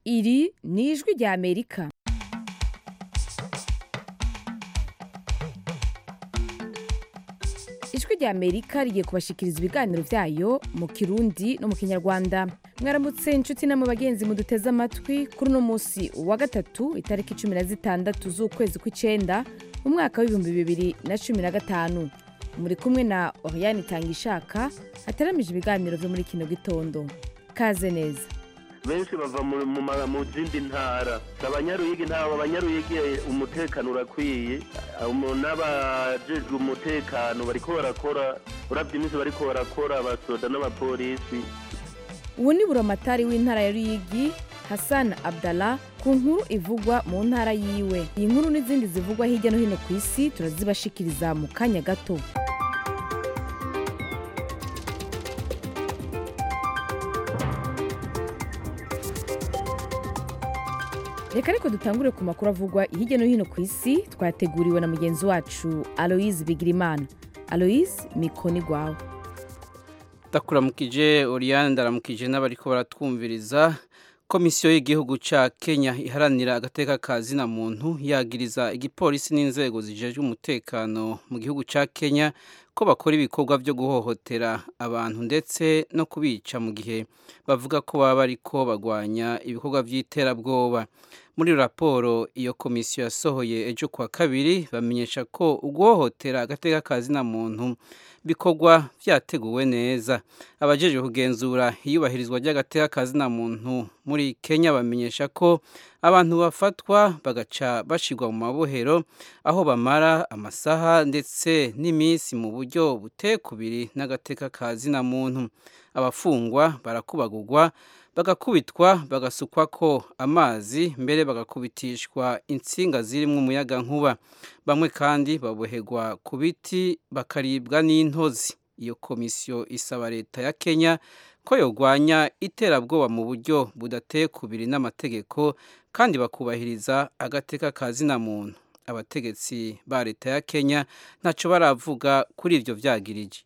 iri ni ijwi rya amerika ijwi rya amerika rigiye kubashikiriza ibiganiro byayo mu kirundi no mu kinyarwanda mwaramutse inshuti namwe bagenzi muduteze amatwi kuri uno munsi wa gatatu itariki cumi na zitandatu z'ukwezi kw'icenda mu mwaka w'ibihumbi bibiri na cumi na gatanu muri kumwe na oriane itangishaka hateramije ibiganiro byo muri kino gitondo kaze neza benshi bava mu- mu ma- mu zindi ntara abanyaruyigi ntabwo abanyaruyigi umutekano urakwiye Abo n'abajejwe umutekano bariko barakora uravye iminsi bariko barakora abasoda n'abapolisi ubu ni buramatari w'intara ya ruyigi hassan abdallah ku nkuru ivugwa mu ntara yiwe iyi nkuru n'izindi zivugwa hirya no hino ku isi turazibashikiriza mu kanya gato reka ariko dutangure ku makuru avugwa hirya no hino ku isi twateguriwe na mugenzi wacu aloise bigirimana aloise mikoni gwawe ndakuramukije Oriane ndaramukije n'abariko baratwumviriza komisiyo y'igihugu ca Kenya iharanira agateka ka zina muntu yagiriza igipolisi n'inzego zijejwe umutekano mu gihugu ca Kenya ko bakora ibikorwa vyo guhohotera abantu ndetse no kubica mu gihe bavuga ko baba bariko bagwanya ibikorwa vy'iterabwoba muri raporo iyo komisiyo yasohoye ejo kwa kabiri bamenyesha ko uguhohotera agateka ka zina muntu bikorwa vyateguwe neza abajejwe kugenzura iyubahirizwa ry'agateka ka zina muntu muri Kenya bamenyesha ko abantu bafatwa bagaca bashirwa mu mabohero aho bamara amasaha ndetse n'iminsi mu buryo butekubiri n'agateka ka zina muntu abafungwa barakubagurwa bagakubitwa bagasukwako amazi mbere bagakubitishwa intsinga zirimwo umuyaga nkuba bamwe kandi baboherwa ku biti bakaribwa n'intozi iyo komisiyo isaba leta ya Kenya ko yogwanya iterabwoba mu buryo budateye kubiri n'amategeko kandi bakubahiriza agateka ka zina muntu abategetsi ba leta ya Kenya ntaco baravuga kuri ivyo vyagirije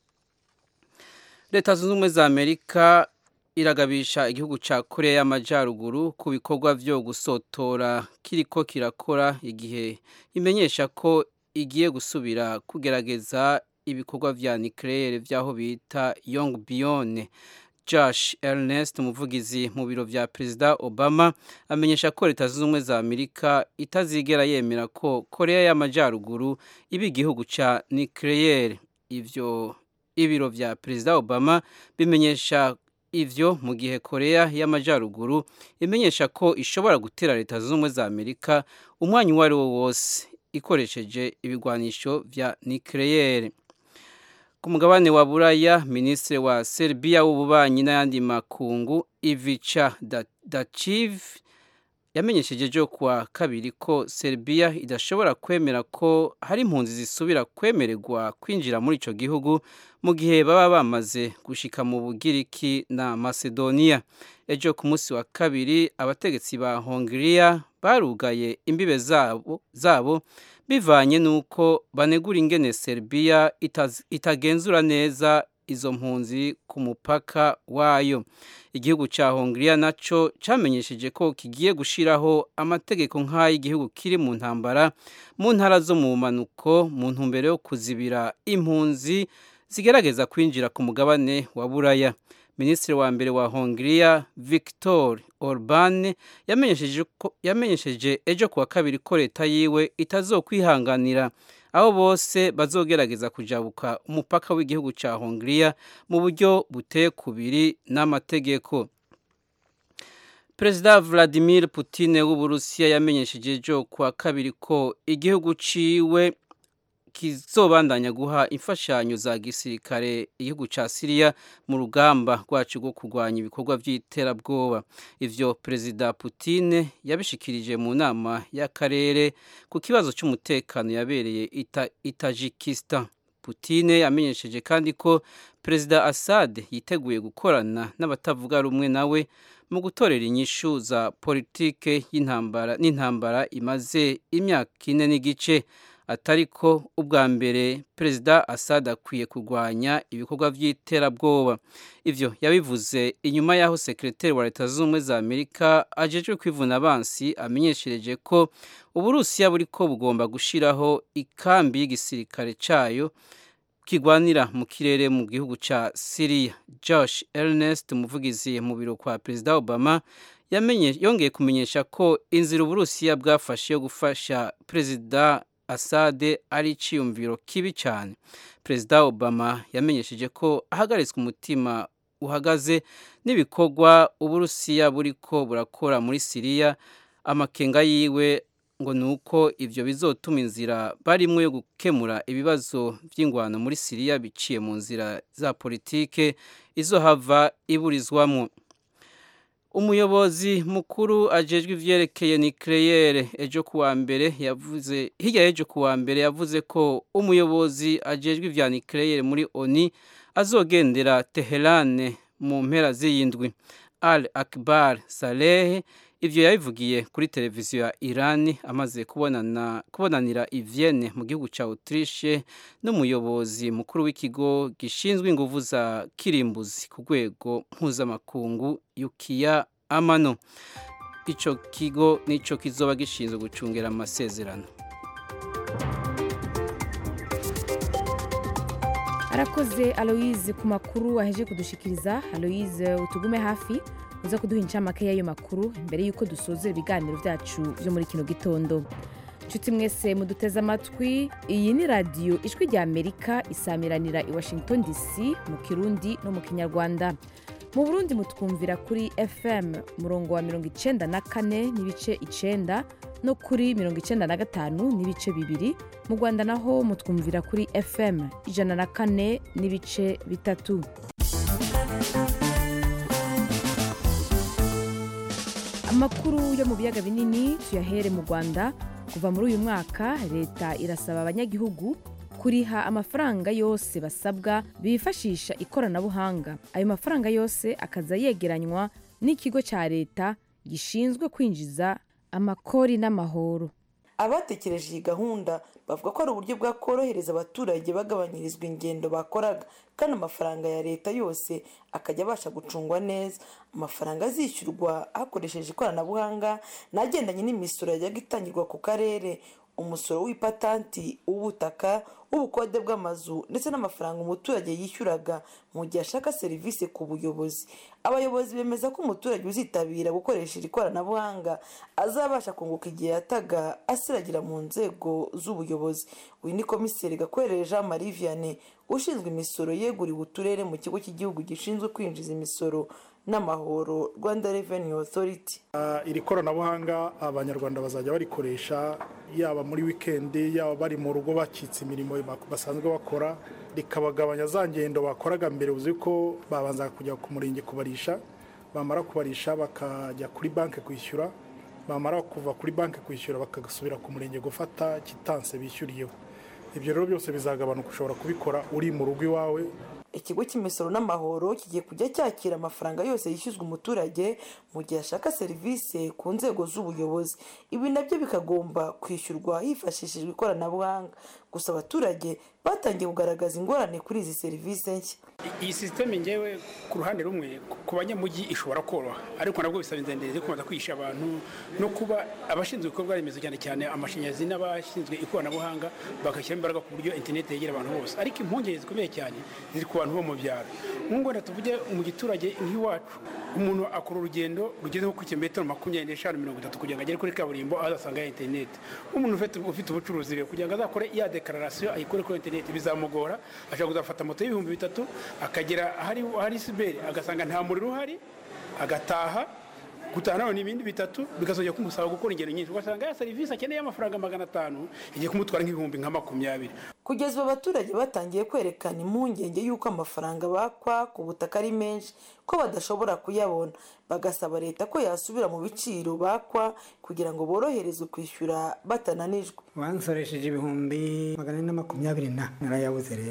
leta zunze ubumwe za amerika iragabisha igihugu ca korea y'amajyaruguru ku bikorwa vyo gusotora kiriko kirakora igihe imenyesha ko igiye gusubira kugerageza ibikorwa vya nucleaire vyaho bita yongbyon josh ernest umuvugizi mu biro vya perezida obama amenyesha ko leta zunze ubumwe za amerika itazigera yemera ko korea y'amajyaruguru iba igihugu ca nucleaire ivyo ibiro vya perezida obama bimenyesha ivyo mu gihe korea y'amajyaruguru imenyesha ko ishobora gutera leta zunze ubumwe za amerika umwanya uwo ari wo wose ikoresheje ibigwanisho vya nucleaire ku mugabane wa buraya minisitiri wa serbia w'ububanyi n'ayandi makungu ivica daciv yamenyesheje ejo kuwa kabiri ko serbia idashobora kwemera ko hari impunzi zisubira kwemererwa kwinjira muri ico gihugu mu gihe baba bamaze gushika mu bugiriki na macedonia ejo ku munsi wa kabiri abategetsi ba hongiriya barugaye imbibe zabo, zabo bivanye n'uko banegura ingene serbia itaz- itagenzura neza izo mpunzi ku mupaka wayo igihugu ca hongiriya naco camenyesheje ko kigiye gushiraho amategeko nk'ay'igihugu kiri mu ntambara mu ntara zo mu manuko mu ntumbero yo kuzibira impunzi zigerageza kwinjira ku mugabane wa buraya minisitiri wa mbere wa hongiriya victor orban yamenyesheje ko- yamenyesheje ejo kuwa kabiri ko leta yiwe itazokwihanganira abo bose bazogerageza kujabuka umupaka w'igihugu ca hongiriya mu buryo buteye kubiri n'amategeko perezida vladimir putin w'uburusiya yamenyesheje ejo kuwa kabiri ko igihugu ciwe kizobandanya guha imfashanyo za gisirikare igihugu ca Syria mu rugamba rwacu rwo kurwanya ibikorwa vy'iterabwoba ivyo perezida Putin yabishikirije mu nama y'akarere ku kibazo c'umutekano yabereye ita, Tajikistan Putin yamenyesheje kandi ko perezida Assad yiteguye gukorana n'abatavuga rumwe nawe mu gutorera inyishu za politike y'intambara n'intambara imaze imyaka ine n'igice atari ko ubwa mbere perezida Assad akwiye kurwanya ibikorwa by'iterabwoba ivyo yabivuze inyuma y'aho sekreteri wa leta z'ubumwe za amerika ajejwe kwivuna abansi amenyeshereje ko uburusiya buriko bugomba gushiraho ikambi y'igisirikare cayo kigwanira mu kirere mu gihugu ca Syria Josh Ernest umuvugizi mu biro kwa Perezida Obama yamenye yongeye kumenyesha ko inzira uburusiya bwafashe yo gufasha Perezida Assad ari iciyumviro kibi cyane Perezida Obama yamenyesheje ko ahagaritswe umutima uhagaze n'ibikorwa uburusiya buriko burakora muri Syria amakenga yiwe ngo ni uko ibyo bizotuma inzira barimo yo gukemura ibibazo by'ingwano muri siriya biciye mu nzira za politike izohava iburizwamo umuyobozi mukuru ajejwe ivyerekeye nikleyere ejo kuwa mbere yavuze hirya y'ejo kuwa mbere yavuze ko umuyobozi ajejwe ivya nikleyere muri oni azogendera teherane mu mpera z'iyindwi al akbar saleh ivyo yabivugiye kuri televiziyo ya Iran amaze kubonana kubonanira i Vienne mu gihugu ca Autriche n'umuyobozi mukuru w'ikigo gishinzwe inguvu za kirimbuzi ku rwego mpuzamakungu Yukiya Amano ico kigo nico kizoba gishinzwe gucungera amasezerano arakoze aloise ku makuru aheje kudushikiriza aloise utugume hafi uza kuduha incamake y'ayo makuru mbere y'uko dusoza ibiganiro byacu byo muri kino gitondo inshuti mwese muduteze amatwi iyi ni radiyo ijwi rya amerika isamiranira i washington dc mu kirundi no mu kinyarwanda mu burundi mutwumvira kuri fm murongo wa mirongo icenda na kane n'ibice icenda no kuri mirongo icenda na gatanu n'ibice bibiri mu rwanda naho mutwumvira kuri fm ijana na kane n'ibice bitatu amakuru yo mu biyaga binini tuyahere mu rwanda kuva muri uyu mwaka leta irasaba abanyagihugu kuriha amafaranga yose basabwa bifashisha ikoranabuhanga ayo mafaranga yose akaza yegeranywa n'ikigo cya leta gishinzwe kwinjiza amakori n'amahoro abatekereje iyi gahunda bavuga ko ari uburyo bwakorohereza abaturage bagabanyirizwa ingendo bakoraga kandi amafaranga ya leta yose akajya abasha gucungwa neza amafaranga azishyurwa hakoresheje ikoranabuhanga n'agendanye n'imisoro yajyaga itangirwa ku karere umusoro w'ipatanti w'ubutaka w'ubukode bw'amazu ndetse n'amafaranga umuturage yishyuraga mu gihe ashaka serivisi ku buyobozi abayobozi bemeza ko umuturage uzitabira gukoresha iri koranabuhanga azabasha kunguka igihe yataga asiragira mu nzego z'ubuyobozi uyu ni komiseri gakwerere jean marie vianney ushinzwe imisoro yeguriwe uturere mu kigo cy'igihugu gishinzwe kwinjiza imisoro n'amahoro rwanda revenue authority iri koranabuhanga abanyarwanda bazajya barikoresha yaba muri wikendi yaba bari mu rugo bakitse imirimo basanzwe bakora rikabagabanya za ngendo bakoraga mbere uzi ko babanza kujya ku murenge kubarisha bamara kubarisha bakajya kuri banki kwishyura bamara kuva kuri banki kwishyura bagasubira ku murenge gufata kitanse bishyuriyeho ibyo rero byose bizagabanuka ushobora kubikora uri mu rugo iwawe ikigo cy'imisoro n'amahoro kigiye kujya cyakira amafaranga yose yishyuzwa umuturage mu gihe ashaka serivisi ku nzego z'ubuyobozi ibi nabyo bikagomba kwishyurwa hifashishijwe ikoranabuhanga gusa abaturage batangiye kugaragaza ingorane kuri izi serivisi nshya iyi sisiteme ngewe ku ruhande rumwe ku banyamujyi ishobora koroha ariko nabwo bisaba inzendere zo kubanza kwihisha abantu no kuba abashinzwe ibikorwa remezo cyane cyane amashanyarazi n'abashinzwe ikoranabuhanga bagashyiramo imbaraga ku buryo interineti yegera abantu bose ariko impungenge zikomeye cyane ziri ku bantu bo mu byaro nk'ubu wenda tuvuge mu giturage nk'iwacu umuntu akora urugendo rugeze nko ku kilometero makumyabiri n'eshanu mirongo itatu kugira ngo agere kuri kaburimbo aho azasanga interineti umuntu ufite ubucuruzi rero kugira ngo azakore iya dekararasiyo ayikore kuri interineti bizamugora ashobora kuzafata moto y'ibihumbi bitatu akagera ahari siberi agasanga nta muriro uhari agataha gutaha nawe ni ibindi bitatu bikazajya kumusaba gukora ingendo nyinshi ugasanga ya serivisi akeneye y'amafaranga magana atanu igiye kumutwara nk'ibihumbi nka makumyabiri kugeza ubu abaturage batangiye kwerekana impungenge y'uko amafaranga bakwa ku butaka ari menshi ko badashobora kuyabona bagasaba leta ko yasubira mu biciro bakwa kugira ngo boroherezwe kwishyura batananijwe wansoresheje ibihumbi magana ane na makumyabiri na narayabuze rero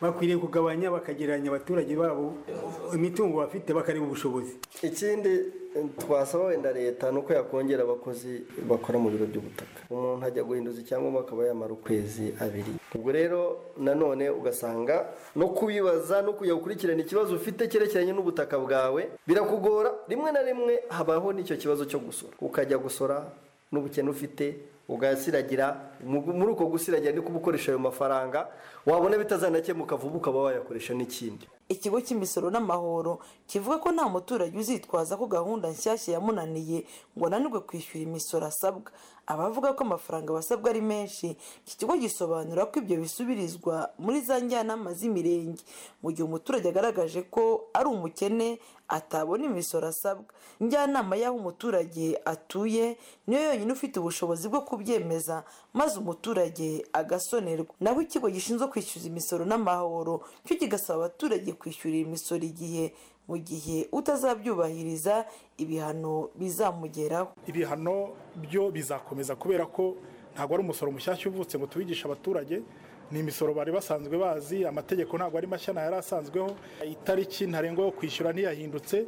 bakwiriye kugabanya bakagereranya abaturage babo imitungo bafite bakareba ubushobozi ikindi twasaba wenda leta ni uko yakongera abakozi bakora mu biro by'ubutaka umuntu ajya guhinduza icyangombwa akaba yamara ukwezi abiri ubwo rero nanone ugasanga no kubibaza no kujya gukurikirana ikibazo ufite cyerekeranye n'ubutaka bwawe birakugora rimwe na rimwe habaho n'icyo kibazo cyo gusora ukajya gusora n'ubukene ufite ugasiragira muri uko gusiragira ni kuba ukoresha ayo mafaranga wabona bitazanakemuka vuba ukaba wayakoresha n'ikindi ikigo cy'imisoro n'amahoro kivuga ko nta muturage uzitwaza ko gahunda nshyashya yamunaniye ngo ananirwe kwishyura imisoro asabwa abavuga ko amafaranga basabwa ari menshi iki kigo gisobanura ko ibyo bisubirizwa muri za njyanama z'imirenge mu gihe umuturage agaragaje ko ari umukene atabona imisoro asabwa njyanama y'aho umuturage atuye niyo yonyine ufite ubushobozi bwo kubyemeza maze umuturage agasonerwa naho ikigo gishinzwe kwishyuza imisoro n'amahoro cyo kigasaba abaturage kwishyurira imisoro igihe mu gihe utazabyubahiriza ibihano bizamugeraho ibihano byo bizakomeza kubera ko ntabwo ari umusoro mushyashya uvutse ngo tubigishe abaturage ni imisoro bari basanzwe bazi amategeko ntabwo ari mashya yari asanzweho itariki ntarengwa yo kwishyura ntiyahindutse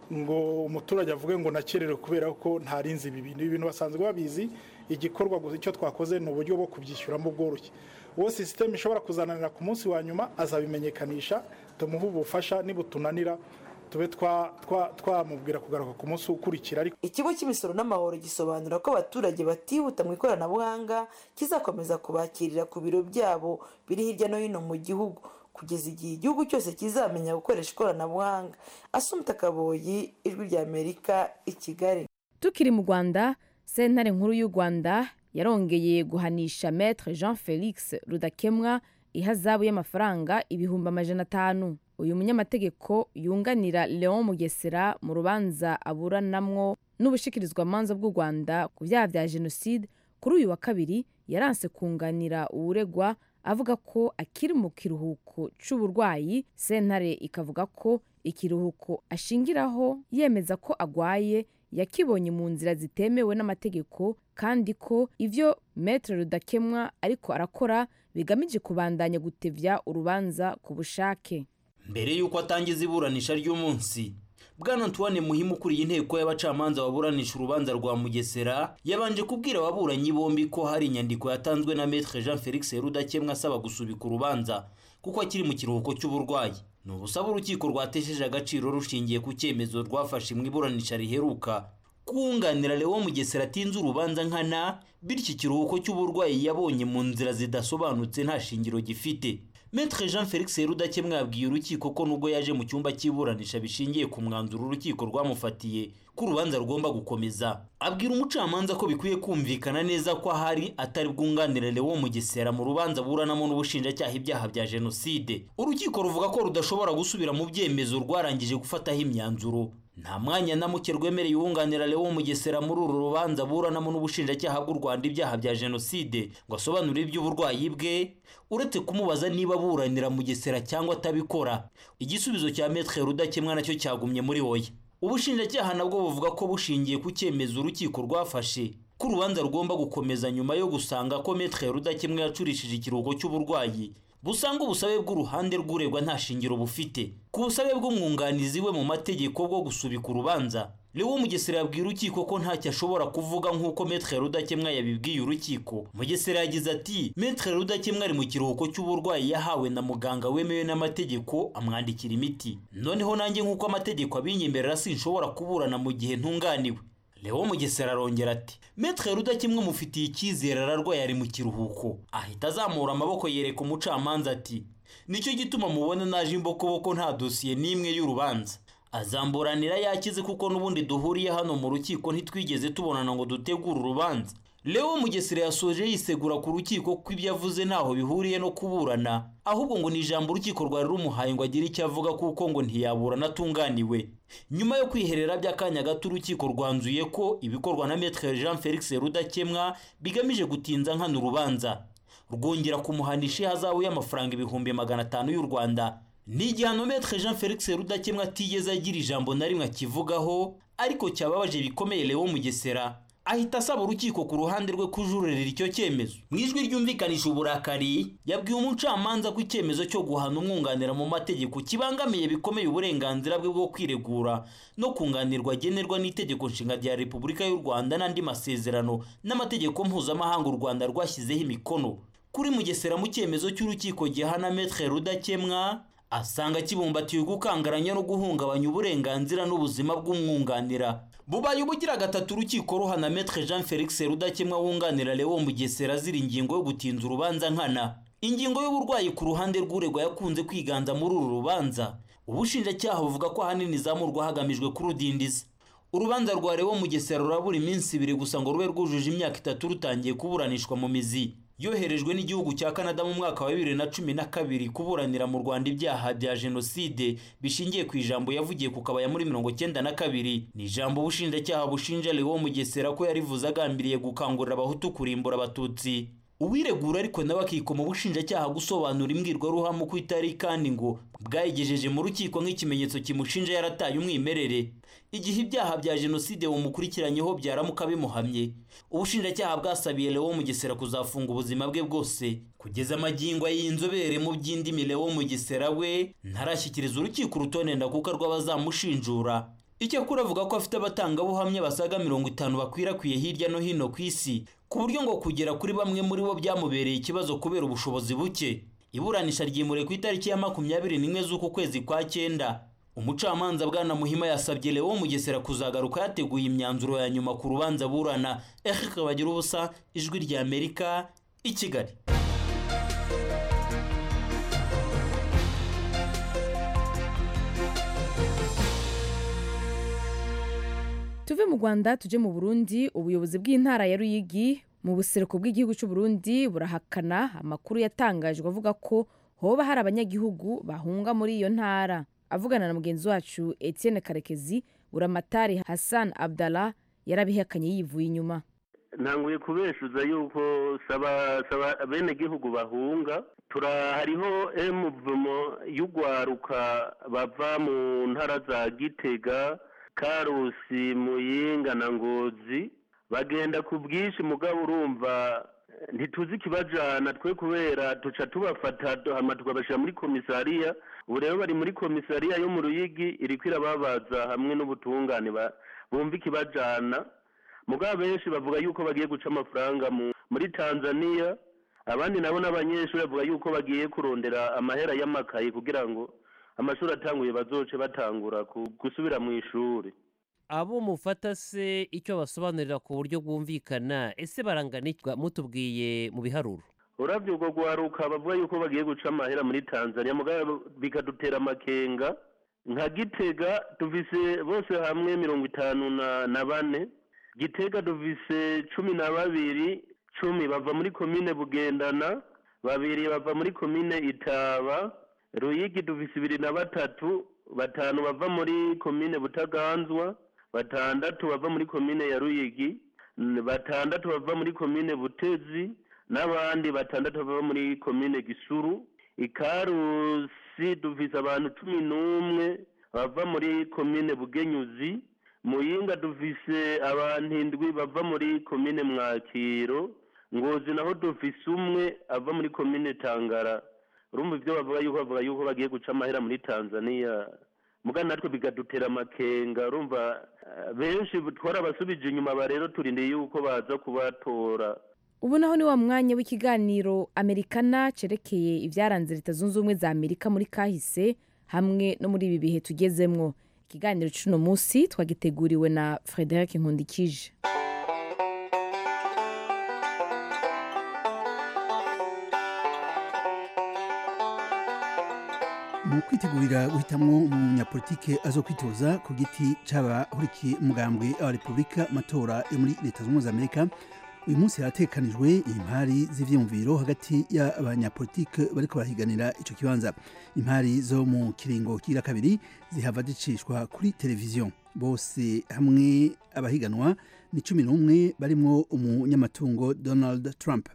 ngo umuturage avuge ngo nakererewe kubera ko ntarinzi ibi bintu ibintu basanzwe babizi igikorwa gusa icyo twakoze ni uburyo bwo kubyishyuramo bworoshye uwo sisiteme ishobora kuzananira ku munsi wa nyuma azabimenyekanisha tumuhe ubufasha nibutunanira tube twamubwira kugaruka ku munsi ukurikira ariko ikigo cy'imisoro n'amahoro gisobanura ko abaturage batihuta mu ikoranabuhanga kizakomeza kubakirira ku biro byabo biri hirya no hino mu gihugu kugeza igihe igihugu cyose kizamenya gukoresha ikoranabuhanga asumta kaboyi ijwi rya amerika i kigali tukiri mu rwanda sentare nkuru y'u rwanda yarongeye guhanisha maître jean felix rudakemwa ihazabu y'amafaranga ibihumbi amajana atanu uyu munyamategeko yunganira leon mugesera mu rubanza aburanamwo n'ubushikirizwamanza bw'u rwanda ku byaha bya jenoside kuri uyu wa kabiri yaranse kunganira uwuregwa avuga ko akiri mu kiruhuko cy'uburwayi sentare ikavuga ko ikiruhuko ashingiraho yemeza ko agwaye yakibonye mu nzira zitemewe n'amategeko kandi ko ibyo metere rudakemwa ariko arakora bigamije kubandanya gutevya urubanza ku bushake mbere y'uko atangiza iburanisha ry'umunsi bwana antoine muhimu ukuriye inteko y'abacamanza baburanisha urubanza rwa mugesera yabanje kubwira ababuranyi bombi ko hari inyandiko yatanzwe na metre jean felix rudakemwa asaba gusubika urubanza kuko akiri mu kiruhuko cy'uburwayi ni ubusaba urukiko rwatesheje agaciro rushingiye ku cyemezo rwafashe mu iburanisha riheruka kunganira lewo mugesera atinze urubanza nkana bityo ikiruhuko cy'uburwayi yabonye mu nzira zidasobanutse nta shingiro gifite Maître Jean Felix Rudakemwa yabwiye urukiko ko nubwo yaje mu cyumba cy'iburanisha bishingiye ku mwanzuro urukiko rwamufatiye ko urubanza rugomba gukomeza abwira umucamanza ko bikwiye kumvikana neza ko ahari atari bwunganire Lewo Mugesera mu rubanza buranamo n'ubushinjacyaha ibyaha bya jenoside urukiko ruvuga ko rudashobora gusubira mu byemezo rwarangije gufataho imyanzuro nta mwanya na muke rwemereye uwunganira Lewo Mugesera muri uru rubanza buranamo n'ubushinjacyaha bw'u Rwanda ibyaha bya jenoside ngo asobanure iby'uburwayi bwe uretse kumubaza niba aburanira Mugesera cyangwa atabikora igisubizo cya Maître Rudakemwa nacyo cyagumye muri oya ubushinjacyaha nabwo buvuga ko bushingiye ku cyemezo urukiko rwafashe ko urubanza rugomba gukomeza nyuma yo gusanga ko Maître Rudakemwa yacurishije ikiruhuko cy'uburwayi busanga ubusabe bw'uruhande rw'uregwa nta shingiro bufite ku busabe bw'umwunganizi we mu mategeko bwo gusubika urubanza Lewo Mugesera yabwiye urukiko ko ntacyo ashobora kuvuga nk'uko Maître Rudakemwa yabibwiye urukiko Mugesera yagize ati Maître Rudakemwa ari mu kiruhuko cy'uburwayi yahawe na muganga wemewe n'amategeko amwandikira imiti noneho nanjye nk'uko amategeko abinyemerera sinshobora kuburana mu gihe ntunganiwe Lewo Mugesera arongera ati Maître Rudakemwa mufitiye icyizere ararwaye ari mu kiruhuko ahita azamura amaboko yereka umucamanza ati nicyo gituma mubona naje imbokoboko nta dosiye n'imwe y'urubanza azamburanira yakize kuko n'ubundi duhuriye hano mu rukiko ntitwigeze tubonana ngo dutegure urubanza Leo Mugesera yasoje yisegura ku rukiko ko ibyo avuze ntaho bihuriye no kuburana ahubwo ngo ni ijambo urukiko rwari rumuhaye ngo agire icyo avuga kuko ngo ntiyaburana atunganiwe nyuma yo kwiherera by'akanya gato urukiko rwanzuye ko ibikorwa na Maître Jean Felix Rudakemwa bigamije gutinza nkana urubanza rwongera kumuhanisha ihazabu y'amafaranga ibihumbi magana atanu y'u Rwanda ni igihano Maître Jean Felix Rudakemwa atigeze agira ijambo na rimwe akivugaho ariko cyababaje bikomeye Leo Mugesera ahita asaba urukiko ku ruhande rwe kujurira icyo cyemezo mu ijwi ryumvikanisha uburakari yabwiye umucamanza ko icyemezo cyo guhana umwunganira mu mategeko kibangamiye bikomeye uburenganzira bwe bwo kwiregura no kunganirwa agenerwa n'itegeko nshinga rya repubulika y'u rwanda n'andi masezerano n'amategeko mpuzamahanga u rwanda rwashyizeho imikono kuri mugesera mu cyemezo cy'urukiko gihana metre rudakemwa asanga kibumbatiye gukangaranya no guhungabanya uburenganzira n'ubuzima bw'umwunganira bubaye ubugira gatatu urukiko ruhana metre jean felix rudakemwa wunganira leo mugesera azira ingingo yo gutinza urubanza nkana ingingo y'uburwayi ku ruhande rw'uregwa yakunze kwiganza muri uru rubanza ubushinjacyaha buvuga ko ahanini izamurwa hagamijwe kurudindiza urubanza rwa leo mugesera rurabura iminsi ibiri gusa ngo rube rwujuje imyaka itatu rutangiye kuburanishwa mu mizi yoherejwe n'igihugu cya canada mu mwaka wa bibiri na cumi na kabiri kuburanira mu rwanda ibyaha bya jenoside bishingiye ku ijambo yavugiye ku kabaya muri mirongo cyenda na kabiri ni ijambo ubushinjacyaha bushinja leo mugesera ko yarivuze agambiriye gukangurira abahutu kurimbura abatutsi uwiregura ariko nawe akikoma ubushinjacyaha gusobanura imbwirwaruhame uko itari kandi ngo bwayigejeje mu rukiko nk'ikimenyetso kimushinja yarataye umwimerere igihe ibyaha bya jenoside bumukurikiranyeho byaramuka bimuhamye ubushinjacyaha bwasabiye leo mugesera kuzafunga ubuzima bwe bwose kugeza amagingo y'inzobere mu by'indimi leo mugesera we ntarashyikiriza urukiko urutonde ndakuka rw'abazamushinjura icyakora avuga ko afite abatangabuhamya basaga mirongo itanu bakwirakwiye hirya no hino ku isi ku buryo ngo kugera kuri bamwe muri bo byamubereye ikibazo kubera ubushobozi buke iburanisha ryimuriwe ku itariki ya makumyabiri n'imwe z'uku kwezi kwa cyenda umucamanza bwana muhima yasabye leo mugesera kuzagaruka yateguye imyanzuro ya nyuma ku rubanza burana eric bagira ubusa ijwi rya amerika i kigali tuve mu rwanda tuje mu burundi ubuyobozi bw'intara ya ruyigi mu buseruko bw'igihugu cy'u Burundi burahakana amakuru yatangajwe avuga ko hoba hari abanyagihugu bahunga muri iyo ntara avugana na mugenzi wacu Etienne karekezi buramatari hassan abdallah yarabihakanye yivuye inyuma ntanguye kubeshuza yuko saba saba bene gihugu bahunga tura hariho emuvumo y'ugwaruka bava mu ntara za gitega karusi muyinga na ngozi bagenda ku bwinshi mugabo urumva ntituzi ikibajana twe kubera tuca tubafata hama tukabashyira muri komisariya ubu rero bari muri komisariya yo mu ruyigi iriko irababaza hamwe n'ubutungane bumva ikibajana mugabo benshi bavuga yuko bagiye guca amafaranga muri tanzania abandi nabo n'abanyeshuri bavuga yuko bagiye kurondera amahera y'amakayi kugira ngo amashuri atanguye bazoce batangura gusubira mu ishuri abo mufata se icyo basobanurira ku buryo bwumvikana ese barangana mutubwiye mu biharuro urabyo ubwo guharuka bavuga yuko bagiye guca amahera muri tanzania mugabo bikadutera amakenga nka gitega duvise bose hamwe mirongo itanu na bane gitega duvise cumi na babiri cumi bava muri komine bugendana babiri bava muri komine itaba ruyigi duvise ibiri na batatu batanu bava muri komine butaganzwa batandatu bava muri komine ya ruyigi batandatu bava muri komine butezi n'abandi batandatu bava muri komine gisuru ikarusi duvise abantu cumi n'umwe bava muri komine bugenyuzi muyinga duvise abantu indwi bava muri komine mwakiro ngozi naho duvise umwe ava muri komine tangara urumva ibyo bavuga yuko bavuga yuko bagiye guca amahera muri tanzania mugana natwe bigadutera amakenga urumva benshi twarabasubije inyuma ba rero turindiriye yuko baza kubatora ubu naho ni wa mwanya w'ikiganiro amerikana cerekeye ibyaranze leta zunze ubumwe za amerika muri kahise hamwe no muri ibi bihe tugezemwo ikiganiro cy'uno munsi twagiteguriwe na frederic nkundikije mu kwitegurira guhitamwo umunyapolitike azo kwitoza ku giti c'abahurikiye umugambwe wa repubulika matora yo muri leta zunze ubumwe za amerika uyu munsi haratekanijwe impari z'ivyiyumviro hagati y'abanyapolitike bariko barahiganira ico kibanza impari zo mu kiringo kira kabiri zihava zicishwa kuri televiziyo bose hamwe abahiganwa ni cumi n'umwe barimwo umunyamatungo donald trump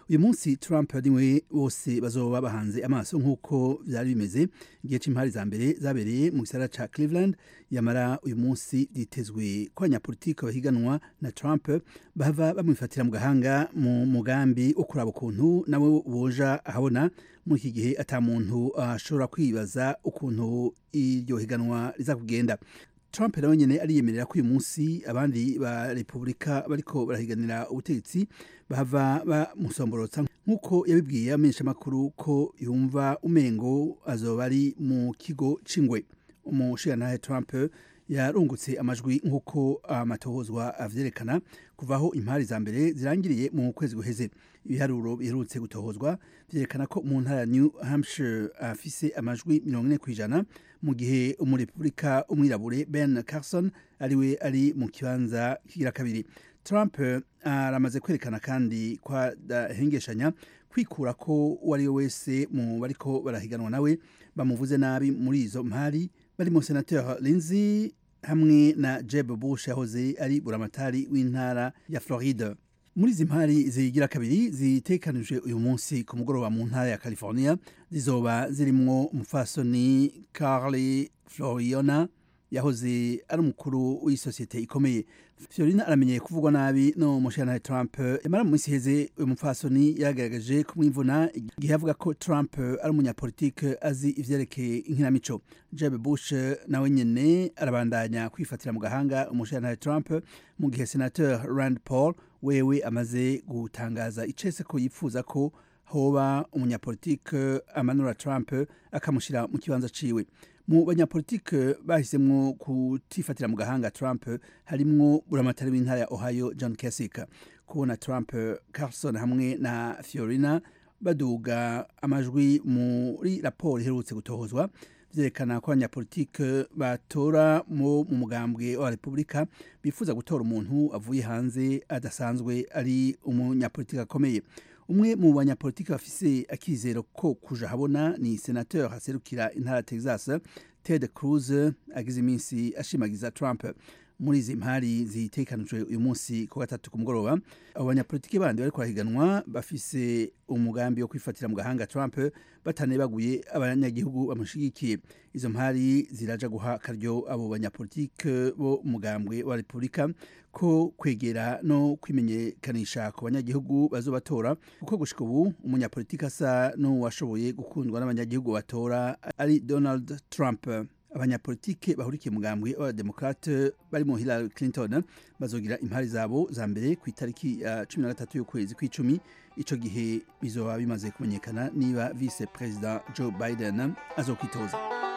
uyu munsi trump niwe bose bazoba bahanze amaso nk'uko byari bimeze igihe cy'impari za mbere zabereye mu gisagara ca cleveland yamara uyu munsi byitezwe ko abanyapolitiki bahiganwa na trump bava bamwifatira mu gahanga mu mugambi wo kuraba ukuntu nawe boja ahabona muri iki gihe ata muntu ashobora kwibaza ukuntu iryo higanwa riza kugenda trump nawe nyine ariyemerera ko uyu munsi abandi ba repubulika bariko barahiganira ubutegetsi bahava bamusomborotsa nk'uko yabibwiye amenyeshamakuru ko yumva umengo azoba ari mu kigo c'ingwe umushirantahe trump yarungutse amajwi nk'uko amatohozwa avyerekana kuva aho impari za mbere zirangiriye mu kwezi guheze ibiharuro biherutse gutohozwa vyerekana ko mu ntara ya new hampshire afise amajwi mirongo ine kw'ijana mu gihe umurepubulika umwirabure ben carson ariwe ari mu kibanza kigira kabiri trump aramaze kwerekana kandi ko adahengeshanya kwikura ko uwo ari we wese mu bariko barahiganwa nawe bamuvuze nabi muri izo mpari barimo senateur lindsey hamwe na jeb bush yahoze ari buramatari w'intara ya floride muri izi mpari zigira kabiri zitekanijwe uyu munsi ku mugoroba mu ntara ya california zizoba zirimwo umufasoni carly floriona yahoze ari umukuru w'isosiyete ikomeye fiorina aramenyeye kuvugwa nabi no mushana trump yamara mu minsi iheze uyu mupfasoni yagaragaje kumwimvuna igihe avuga ko trump ari umunyapolitike azi ivyerekeye inkinamico jeb bush nawe nyene arabandanya kwifatira mu gahanga umushana trump mu gihe senateur rand paul wewe amaze gutangaza icese ko yipfuza ko hoba umunyapolitike amanura trump akamushyira mu kibanza ciwe mu banyapolitike bahisemwo kutifatira mu gahanga trump harimwo buramatari w'intara ya ohio john kasich kubona trump carson hamwe na fiorina baduga amajwi muri raporo iherutse gutohozwa vyerekana ko abanyapolitike batora mu mugambwe wa repubulika bifuza gutora umuntu avuye hanze adasanzwe ari umunyapolitike akomeye umwe mu banyapolitiki bafise akizero ko kuja habona ni senateur haserukira intara ya texas ted cruz agize iminsi ashimagiza trump muri izi mpari zitekanijwe uyu munsi ku gatatu ku mugoroba abo banyapolitiki bandi bariko barahiganwa bafise umugambi wo kwifatira mu gahanga trump batanebaguye abanyagihugu bamushigikiye izo mpari ziraja guha akaryo abo banyapolitike bo umugambwe wa repubulika ko kwegera no kwimenyekanisha ku banyagihugu bazobatora kuko gushika ubu umunyapolitiki asa n'uwashoboye gukundwa n'abanyagihugu batora ari donald trump abanyapolitike bahurikiye mugambwe w'abademokrate barimo hillary clinton bazogira impari zabo za mbere ku itariki ya cumi na gatatu y'ukwezi kw'icumi ico gihe bizoba bimaze kumenyekana niba vice perezida joe biden azokwitoza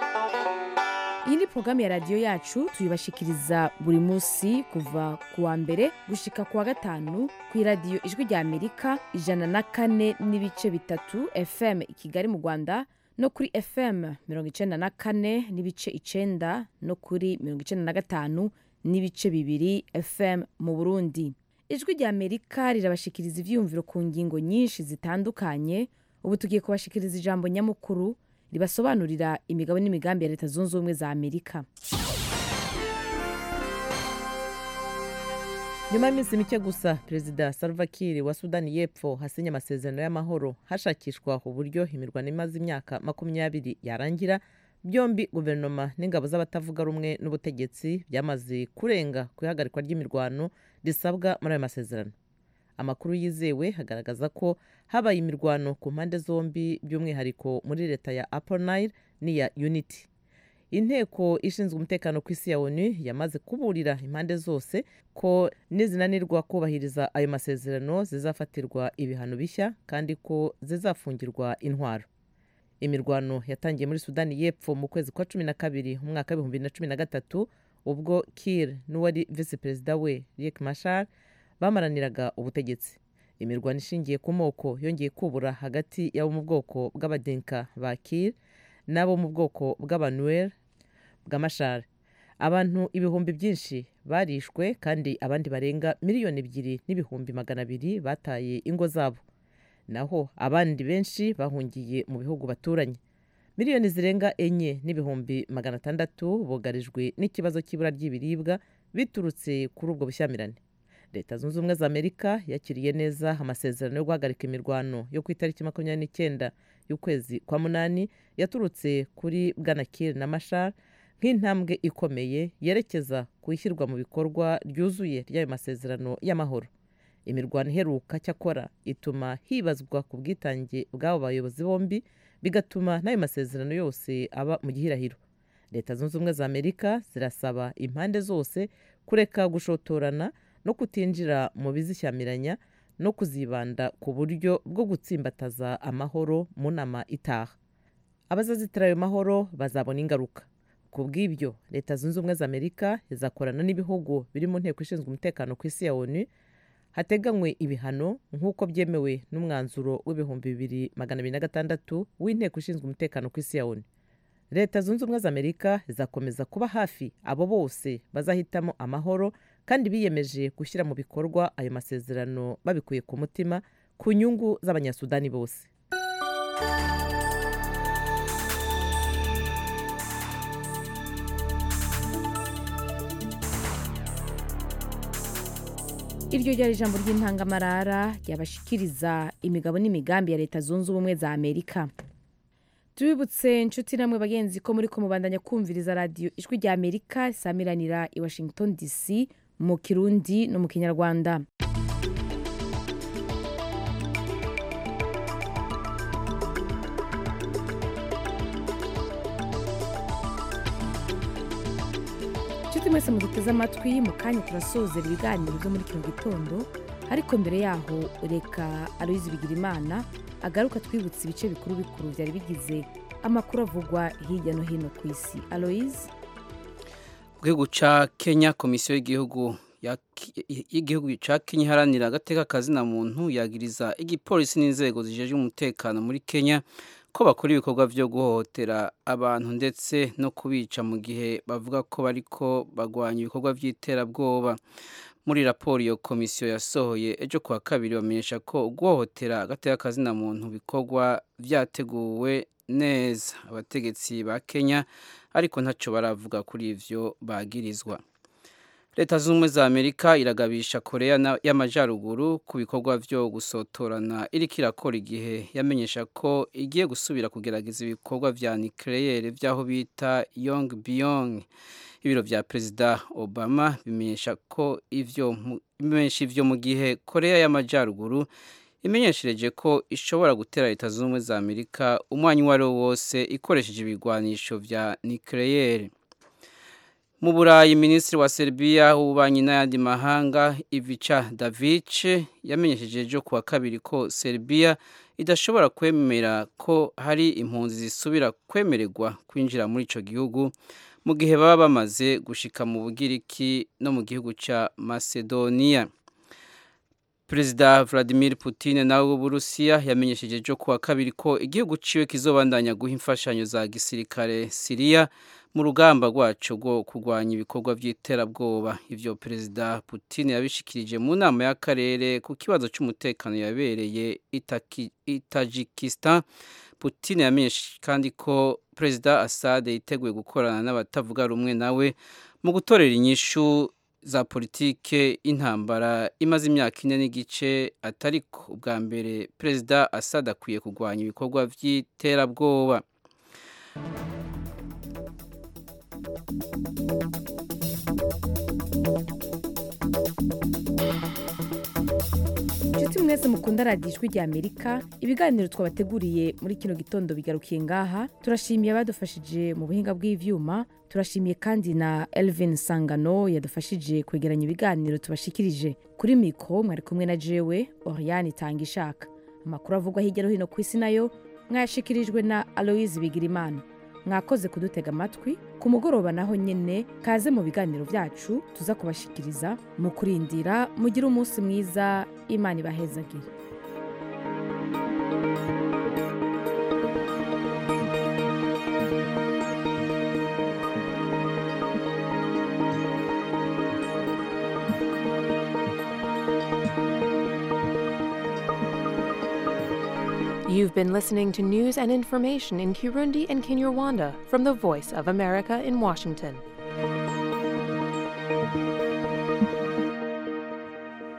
iyi ni porogaramu ya radiyo yacu tuyibashikiriza buri munsi kuva ku wa mbere gushika ku wa gatanu ku iradiyo ijwi rya amerika ijana na kane n'ibice bitatu fm i kigali mu rwanda no kuri fm mirongo icenda na kane n'ibice icenda no kuri mirongo icenda na gatanu n'ibice bibiri fm mu burundi ijwi rya amerika rirabashikiriza ivyiyumviro ku ngingo nyinshi zitandukanye ubu tugiye kubashikiriza ijambo nyamukuru ribasobanurira imigabo n'imigambi ya leta zunze ubumwe za amerika nyuma y'iminsi mike gusa perezida salva kiir wa sudani y'epfo hasinye amasezerano y'amahoro hashakishwa uburyo imirwano imaze imyaka makumyabiri yarangira byombi guverinoma n'ingabo z'abatavuga rumwe n'ubutegetsi byamaze kurenga ku ihagarikwa ry'imirwano risabwa muri ayo masezerano amakuru yizewe agaragaza ko habaye imirwano ku mpande zombi by'umwihariko muri leta ya upper nile n'iya unity inteko ishinzwe umutekano ku isi ya onu yamaze kuburira impande zose ko nizinanirwa kubahiriza ayo masezerano zizafatirwa ibihano bishya kandi ko zizafungirwa intwaro imirwano yatangiye muri sudani y'epfo mu kwezi kwa cumi na kabiri mu mwaka w'ibihumbi bibiri na cumi na gatatu ubwo kir n'uwari visi perezida we riek mashar bamaraniraga ubutegetsi imirwano ishingiye ku moko yongeye kubura hagati y'abo mu bwoko bw'abadenka ba kir n'abo mu bwoko bw'abanuel bw'amashara abantu ibihumbi byinshi barishwe kandi abandi barenga miliyoni ebyiri n'ibihumbi magana abiri bataye ingo zabo naho abandi benshi bahungiye mu bihugu baturanye miliyoni zirenga enye n'ibihumbi magana atandatu bugarijwe n'ikibazo cy'ibura ry'ibiribwa biturutse kuri ubwo bushyamirane leta zunze ubumwe za amerika yakiriye neza amasezerano yo guhagarika imirwano yo ku itariki makumyabiri n'icyenda y'ukwezi kwa munani yaturutse kuri bwana kir na mashar nk'intambwe ikomeye yerekeza ku ishyirwa mu bikorwa ryuzuye ry'ayo masezerano y'amahoro imirwano iheruka cyakora ituma hibazwa ku bwitange bw'abo bayobozi bombi bigatuma n'ayo masezerano yose aba mu gihirahiro leta zunze ubumwe za amerika zirasaba impande zose kureka gushotorana no kutinjira mu bizishyamiranya no kuzibanda ku buryo bwo gutsimbataza amahoro mu nama itaha abazazitira ayo mahoro bazabona ingaruka ku bw'ibyo leta zunze ubumwe za amerika izakorana n'ibihugu biri mu nteko ishinzwe umutekano ku isi ya onu hateganywe ibihano nk'uko byemewe n'umwanzuro w'ibihumbi bibiri magana abiri na gatandatu w'inteko ishinzwe umutekano ku isi ya onu leta zunze ubumwe za amerika izakomeza kuba hafi abo bose bazahitamo amahoro kandi biyemeje gushyira mu bikorwa ayo masezerano babikuye ku mutima ku nyungu z'abanyasudani bose iryo ryari ijambo ry'intangamarara ryabashikiriza imigabo n'imigambi ya leta zunze ubumwe za amerika tubibutse inshuti namwe bagenzi ko muri kumubandanya kumviriza radiyo ijwi rya amerika risamiranira i washington dc mu kirundi no mu kinyarwanda inshuti mwese muduteze amatwi mu kanya turasozera ibiganiro byo muri kino gitondo ariko mbere yaho reka aloyizi bigirimana agaruka twibutse ibice bikuru bikuru byari bigize amakuru avugwa hirya no hino ku isi aloyizi mu gihugu cya kenya komisiyo y'igihugu y'igihugu cya kenya iharanira agateka kazina muntu yagiriza igipolisi n'inzego zijejwe umutekano muri kenya ko bakora ibikorwa byo guhohotera abantu ndetse no kubica mu gihe bavuga ko bariko bagwanya ibikorwa by'iterabwoba muri raporo iyo komisiyo yasohoye ejo kuwa kabiri bamenyesha ko guhohotera agateka kazina muntu bikorwa byateguwe neza abategetsi ba kenya ariko ntacyo baravuga kuri ivyo bagirizwa leta zunze ubumwe za amerika iragabisha korea y'amajyaruguru ku bikorwa byo gusotorana iriko irakora igihe yamenyesha ko igiye gusubira kugerageza ibikorwa vya nucleaire vy'aho bita yong byong ibiro vya perezida obama bimenyesha ko ivyo bimenyesha ivyo mu gihe korea y'amajyaruguru imenyeshereje ko ishobora gutera leta zunze ubumwe za amerika umwanya uwo ari wo wose ikoresheje ibigwanisho vya nucleaire mu burayi minisitiri wa serbia w'ububanyi n'ayandi mahanga ivica davic yamenyesheje ejo kuwa kabiri ko serbia idashobora kwemera ko hari impunzi zisubira kwemererwa kwinjira muri ico gihugu mu gihe baba bamaze gushika mu bugiriki no mu gihugu ca macedonia perezida vladimir putin nawe w'uburusiya yamenyesheje ejo kuwa kabiri ko igihugu ciwe kizobandanya guha imfashanyo za gisirikare siriya mu rugamba rwacu rwo kurwanya ibikorwa by'iterabwoba ivyo perezida putin yabishikirije mu nama y'akarere ku kibazo cy'umutekano yabereye itajikistan putin yamenyeshe kandi ko perezida assad yiteguye gukorana n'abatavuga rumwe nawe mu gutorera inyishu za politike y'intambara imaze imyaka ine n'igice atariko ubwa mbere perezida assad akwiye kurwanya ibikorwa by'iterabwoba inshuti mwese mukunda radiyo ijwi rya amerika ibiganiro twabateguriye muri kino gitondo bigarukiye ngaha turashimiye abadufashije mu buhinga bw'ivyuma turashimiye kandi na elvin sangano yadufashije kwegeranya ibiganiro tubashikirije kuri mikoro mwari kumwe na jewe oriane itanga ishaka amakuru avugwa hirya no hino ku isi nayo mwayashikirijwe na aloise bigirimana mwakoze kudutega amatwi ku mugoroba naho nyine kaze mu biganiro byacu tuza kubashikiriza mu kurindira mugire umunsi mwiza imana ibahezagire You've been listening to news and information in Kirundi and Kinyarwanda from the Voice of America in Washington.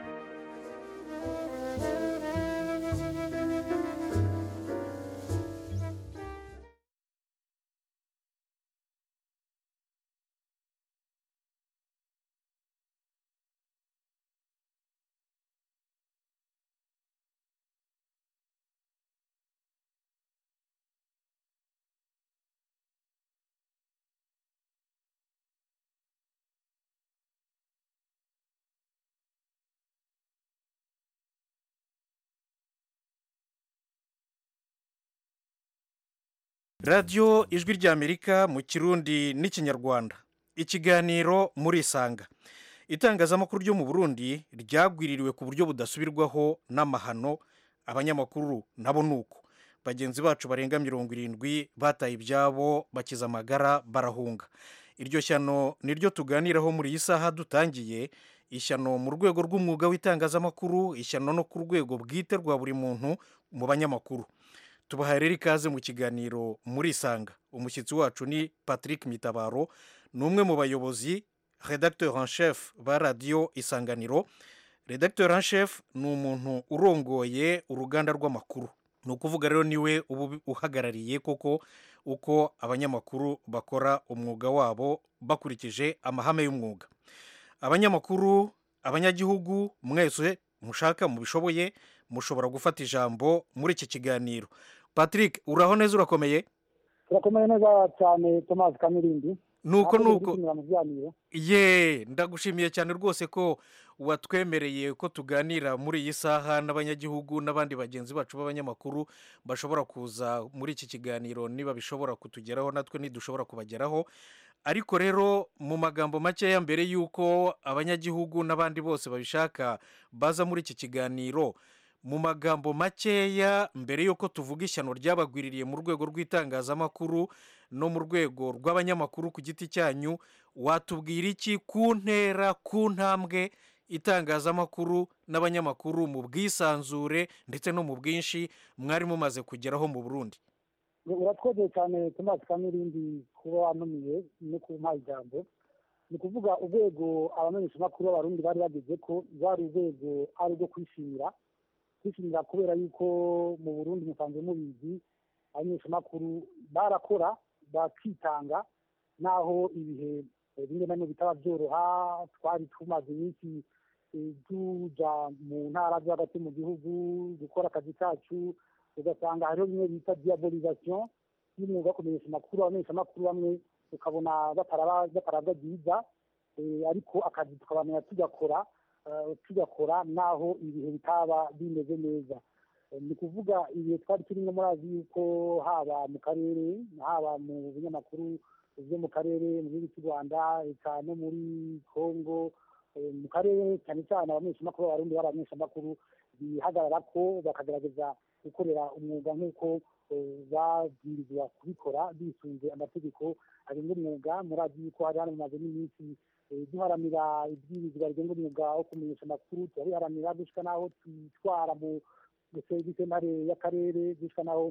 radiyo ijwi ry'amerika mu kirundi n'ikinyarwanda ikiganiro muri isanga itangazamakuru ryo mu burundi ryagwiririwe ku buryo budasubirwaho n'amahano abanyamakuru nabo ni uko bagenzi bacu barenga mirongo irindwi bataye ibyabo bakiza amagara barahunga iryo shyano niryo tuganiraho muri iyi saha dutangiye ishyano mu rwego rw'umwuga w'itangazamakuru ishyano no ku rwego bwite rwa buri muntu mu banyamakuru tubahaye rero ikaze mu kiganiro muri isanga umushyitsi wacu ni patrick mitabaro ni umwe mu bayobozi redacteur en chef ba radiyo isanganiro redacteur en chef ni umuntu urongoye uruganda rw'amakuru ni ukuvuga rero niwe uba uhagarariye koko uko abanyamakuru bakora umwuga wabo bakurikije amahame y'umwuga abanyamakuru abanyagihugu mwese mushaka mubishoboye mushobora gufata ijambo muri iki kiganiro patrick uraho neza urakomeye turakomeye neza cyane tomasi kamirindi nuko Natwe nuko dushimira mu biganiro ye ndagushimiye cyane rwose ko watwemereye ko tuganira muri iyi saha n'abanyagihugu n'abandi bagenzi bacu b'abanyamakuru bashobora kuza muri iki kiganiro niba bishobora kutugeraho natwe ntidushobora kubageraho ariko rero mu magambo makeya mbere y'uko abanyagihugu n'abandi bose babishaka baza muri iki kiganiro mu magambo makeya mbere y'uko tuvuga ishyano ryabagwiririye mu rwego rw'itangazamakuru no mu rwego rw'abanyamakuru ku giti cyanyu watubwira iki ku ntera ku ntambwe itangazamakuru n'abanyamakuru mu bwisanzure ndetse no mu bwinshi mwari mumaze kugeraho mu burundi uratwogeye cyane tomasi kamirindi kuba wanumiye no kumpa ijambo ni ukuvuga urwego abamenyeshamakuru b'abarundi bari bageze ko rwari urwego ari urwo kwishimira kwishimira kubera yuko mu burundi musanzwe mubizi abamenyeshamakuru barakora bakitanga naho ibihe eh, bimwe na bimwe bitaba byoroha twari tumaze iminsi eh, tuja mu ntara zo hagati mu gihugu gukora akazi kacu ugasanga hariho bimwe bita diabolisation y'umwuga wo kumenyesha amakuru abamenyeshamakuru bamwe ukabona bataraba batarabwa byiza eh, ariko akazi tukabamenya tugakora eh, tugakora naho ibihe bitaba bimeze neza Eh, ni ukuvuga ibihe twari turimo murazi yuko haba mu karere haba mu binyamakuru byo mu karere mu gihugu cy'u rwanda eka no muri congo eh, mu karere cyane cyane abamenyeshamakuru b'abarundi bari abamenyeshamakuru bihagarara ko bakagerageza gukorera umwuga nk'uko eh, babwirizwa kubikora bisunze amategeko agenga umwuga murazi yuko hari hano mumaze n'iminsi eh, duharanira ibwirizwa rigenga umwuga wo kumenyesha amakuru turabiharanira gushika n'aho twitwara mu sentare y'akarere gushika n'aho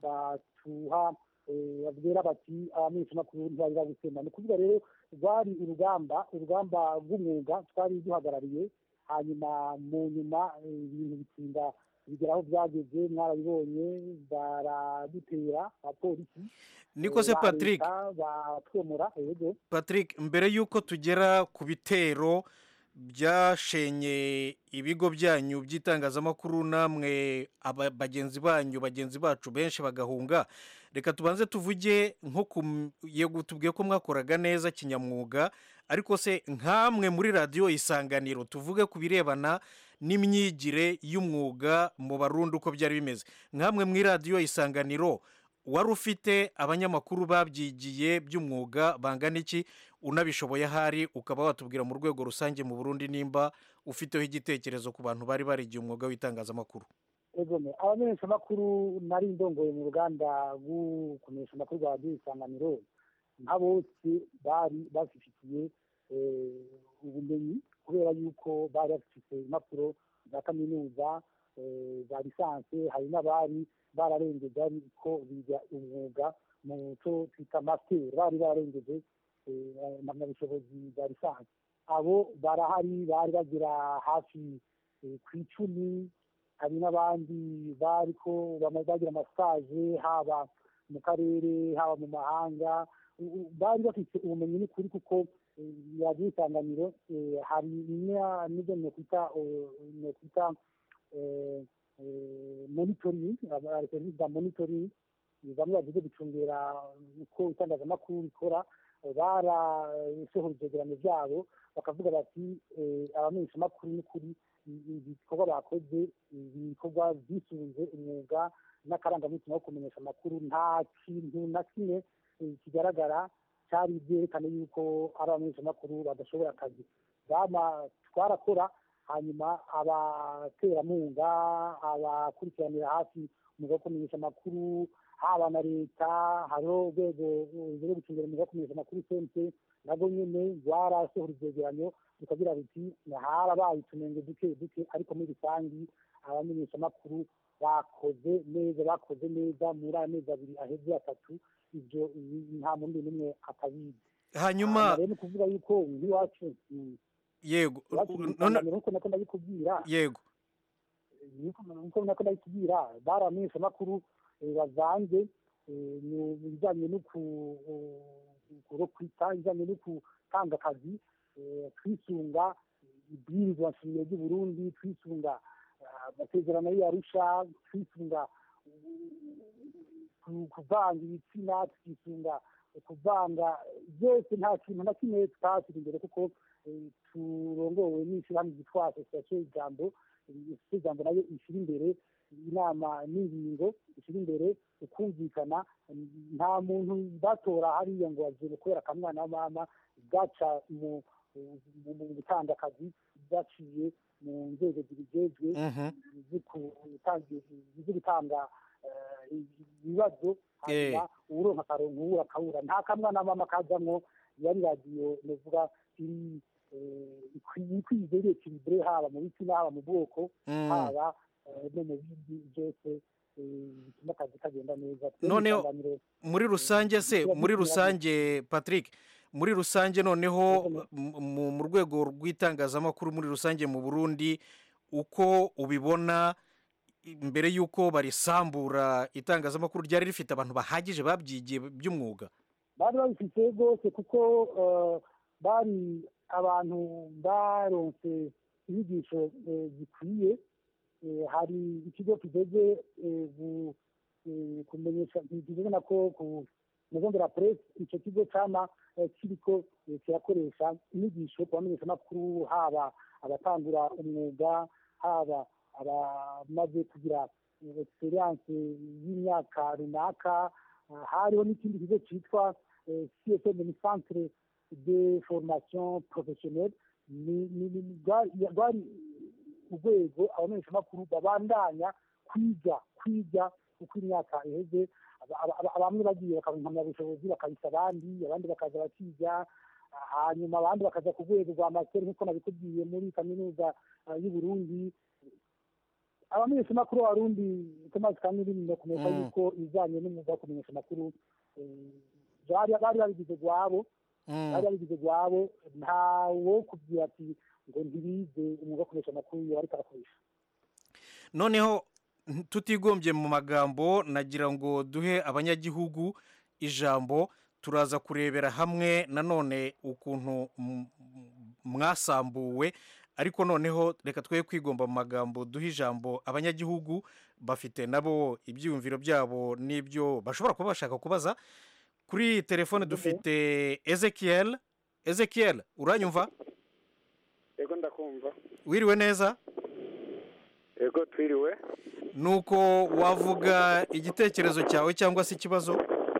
batuha eh, babwira bati abamenyeshamakuru ntibari babisema ni ukuvuga rero rwari urugamba urugamba rw'umwuga twari duhagarariye hanyuma mu nyuma eh, ibintu bitinda bigera aho byageze mwarabibonye baradutera abapolisi Niko se eh, ba Patrick? leta, batwomora yego patrick mbere y'uko tugera ku bitero byashenye ibigo byanyu by'itangazamakuru namwe aba- bagenzi banyu bagenzi bacu benshi bagahunga reka tubanze tuvuge nko ku m- yego tubwiye ko mwakoraga neza kinyamwuga ariko se nkamwe muri radiyo isanganiro tuvuge ku birebana n'imyigire y'umwuga mu barundi uko byari bimeze nkamwe muri radiyo isanganiro wari ufite abanyamakuru babyigiye by'umwuga bangana iki unabishoboye ahari ukaba watubwira mu rwego rusange mu burundi nimba ufiteho igitekerezo ku bantu bari barigiye umwuga w'itangazamakuru egome abamenyeshamakuru nari ndongoye mu ruganda rwo kumenyesha amakuru rwa radiyo isanganiro nka bose bari bafitiye eh, ubumenyi kubera yuko bari bafite impapuro za kaminuza eh, za lisansi hari n'abari bararengeje ariko biga umwuga mu cyo twita masiteri bari bararengeje eh, impamyabushobozi za lisansi abo barahari bari bagera hafi eh, ku icumi hari n'abandi bariko bama- bagira amasaje haba mu karere haba mu mahanga U- u- bari bafite ubumenyi n'ukuri kuko eh, radiyo isanganiro eh, hari na- n'ibyo nokwita eh, nokwita eh, eh, monitoring aba- serivisi za monitoring eh, bamwe bavuze gucungera uko itangazamakuru rikora eh, barasohora ivyegeranyo vyabo bakavuga bati eh, abamenyeshamakuru n'ukuri i- ibikorwa bakoze ibikorwa byisunze umwuga n'akarangamutima ko kumenyesha amakuru nta kintu na kimwe eh, kigaragara cyari byerekana yuko ari abamenyeshamakuru badashoboye akazi bama twarakora hanyuma abaterankunga abakurikiranira hafi umwuga wo kumenyesha amakuru haba na leta hariho urwego rwo gucungira umwuga wo kumenyesha amakuru cnc nabwo nyine rwarasohora ivyegeranyo bikagira biti harabaye utunenge duke duke ariko muri rusangi abamenyeshamakuru bakoze neza bakoze neza muri aya mezi abiri aheze atatu ibyo nta mundi n'umwe atabizi hanyuma rero ni ukuvuga yuko nk'iwacu mm, yego iwacu none ibisanganiro nkuko nako ndabikubwira yego nkuko nako ndabikubwira bari abamenyeshamakuru eh, bavanze eh, mu bijyanye no ku- kurokwita ibijyanye no gutanga akazi eh, twisunga ibwirizwa nshingiro ry'u Burundi twisunga ah, amasezerano y'Arusha twisunga ku- kuvanga ibitsina twisunga kuvanga byose nta kintu na kimwe tutashyira imbere kuko eh, turongowe n'ishyirahamwe ryitwa asosiyasiyo y'ijambo isosiyasiyo y'ijambo nayo ishyira imbere inama n'ingingo ishyira imbere ukumvikana nta muntu batora hariya ngo bagiye kubera akamwana wa mama gaca mu mu- mu gutanga akazi byaciye mu nzego zibijejwe Mhm. zo gutanga- zo gutanga eh, ibibazo hanyuma uwuronka akaronka uwura akawura nta kamwana wa mama kajamwo yari radiyo novuga iri eh, ikwi- ikwize iri ekilibure haba mu bitsina haba mu bwoko Mm. haba eh, no mu bindi byose eh, bituma akazi kagenda neza Twebwe noneho isanganiro, muri rusange se tuba muri dukwiye rusange patrick muri rusange noneho mu- mu mu rwego rw'itangazamakuru muri rusange mu burundi uko ubibona i- mbere y'uko barisambura itangazamakuru ryari rifite abantu bahagije babyigiye by'umwuga bari babifite rwose kuko eh, bari abantu baronse inyigisho eh, zikwiye Eh, hari ikigo kigeze eh, gu- eh, kumenyesha kigeze nako ku muzongera press icyo kigo cama eh, kiriko eh, kirakoresha inyigisho ku bamenyeshamakuru haba abatangura umwuga haba abamaze kugira eh, experience y'imyaka runaka Ah, hariho n'ikindi kigo cyitwa eh, csm ni centre de formation professionnelle ni- ni- ni- rwari rwari urwego abamenyeshamakuru babandanya kwiga kwiga uko imyaka iheze Aba- aba- aba- bamwe bagiye bakaba impamyabushobozi bakabisa abandi abandi bakaza bakiga ah, hanyuma abandi bakaza ku rwego rwa masiteri nk'uko nabikubwiye muri kaminuza ah, y'u Burundi abamenyeshamakuru b'abarundi Thomas Kamilini no kumenya Mm. yuko ibijyanye n'umwuga wo kumenyesha amakuru eh, bari bari babigize gwabo Mm. bari babigize gwabo ntawo kubwira ati ngo ntibize umwuga wo kumenyesha amakuru iyo ariko arakoresha noneho n- tutigombye mu magambo nagira ngo duhe abanyagihugu ijambo turaza kurebera hamwe nanone ukuntu m- m- mwasambuwe ariko noneho reka twe kwigomba mu magambo duhe ijambo abanyagihugu bafite nabo ibyiyumviro byabo n'ibyo bashobora kuba bashaka kubaza kuri telefone dufite ezekiel ezekiel uranyumva yego ndakumva wiriwe neza yego twiriwe nuko wavuga igitekerezo cyawe cyangwa se ikibazo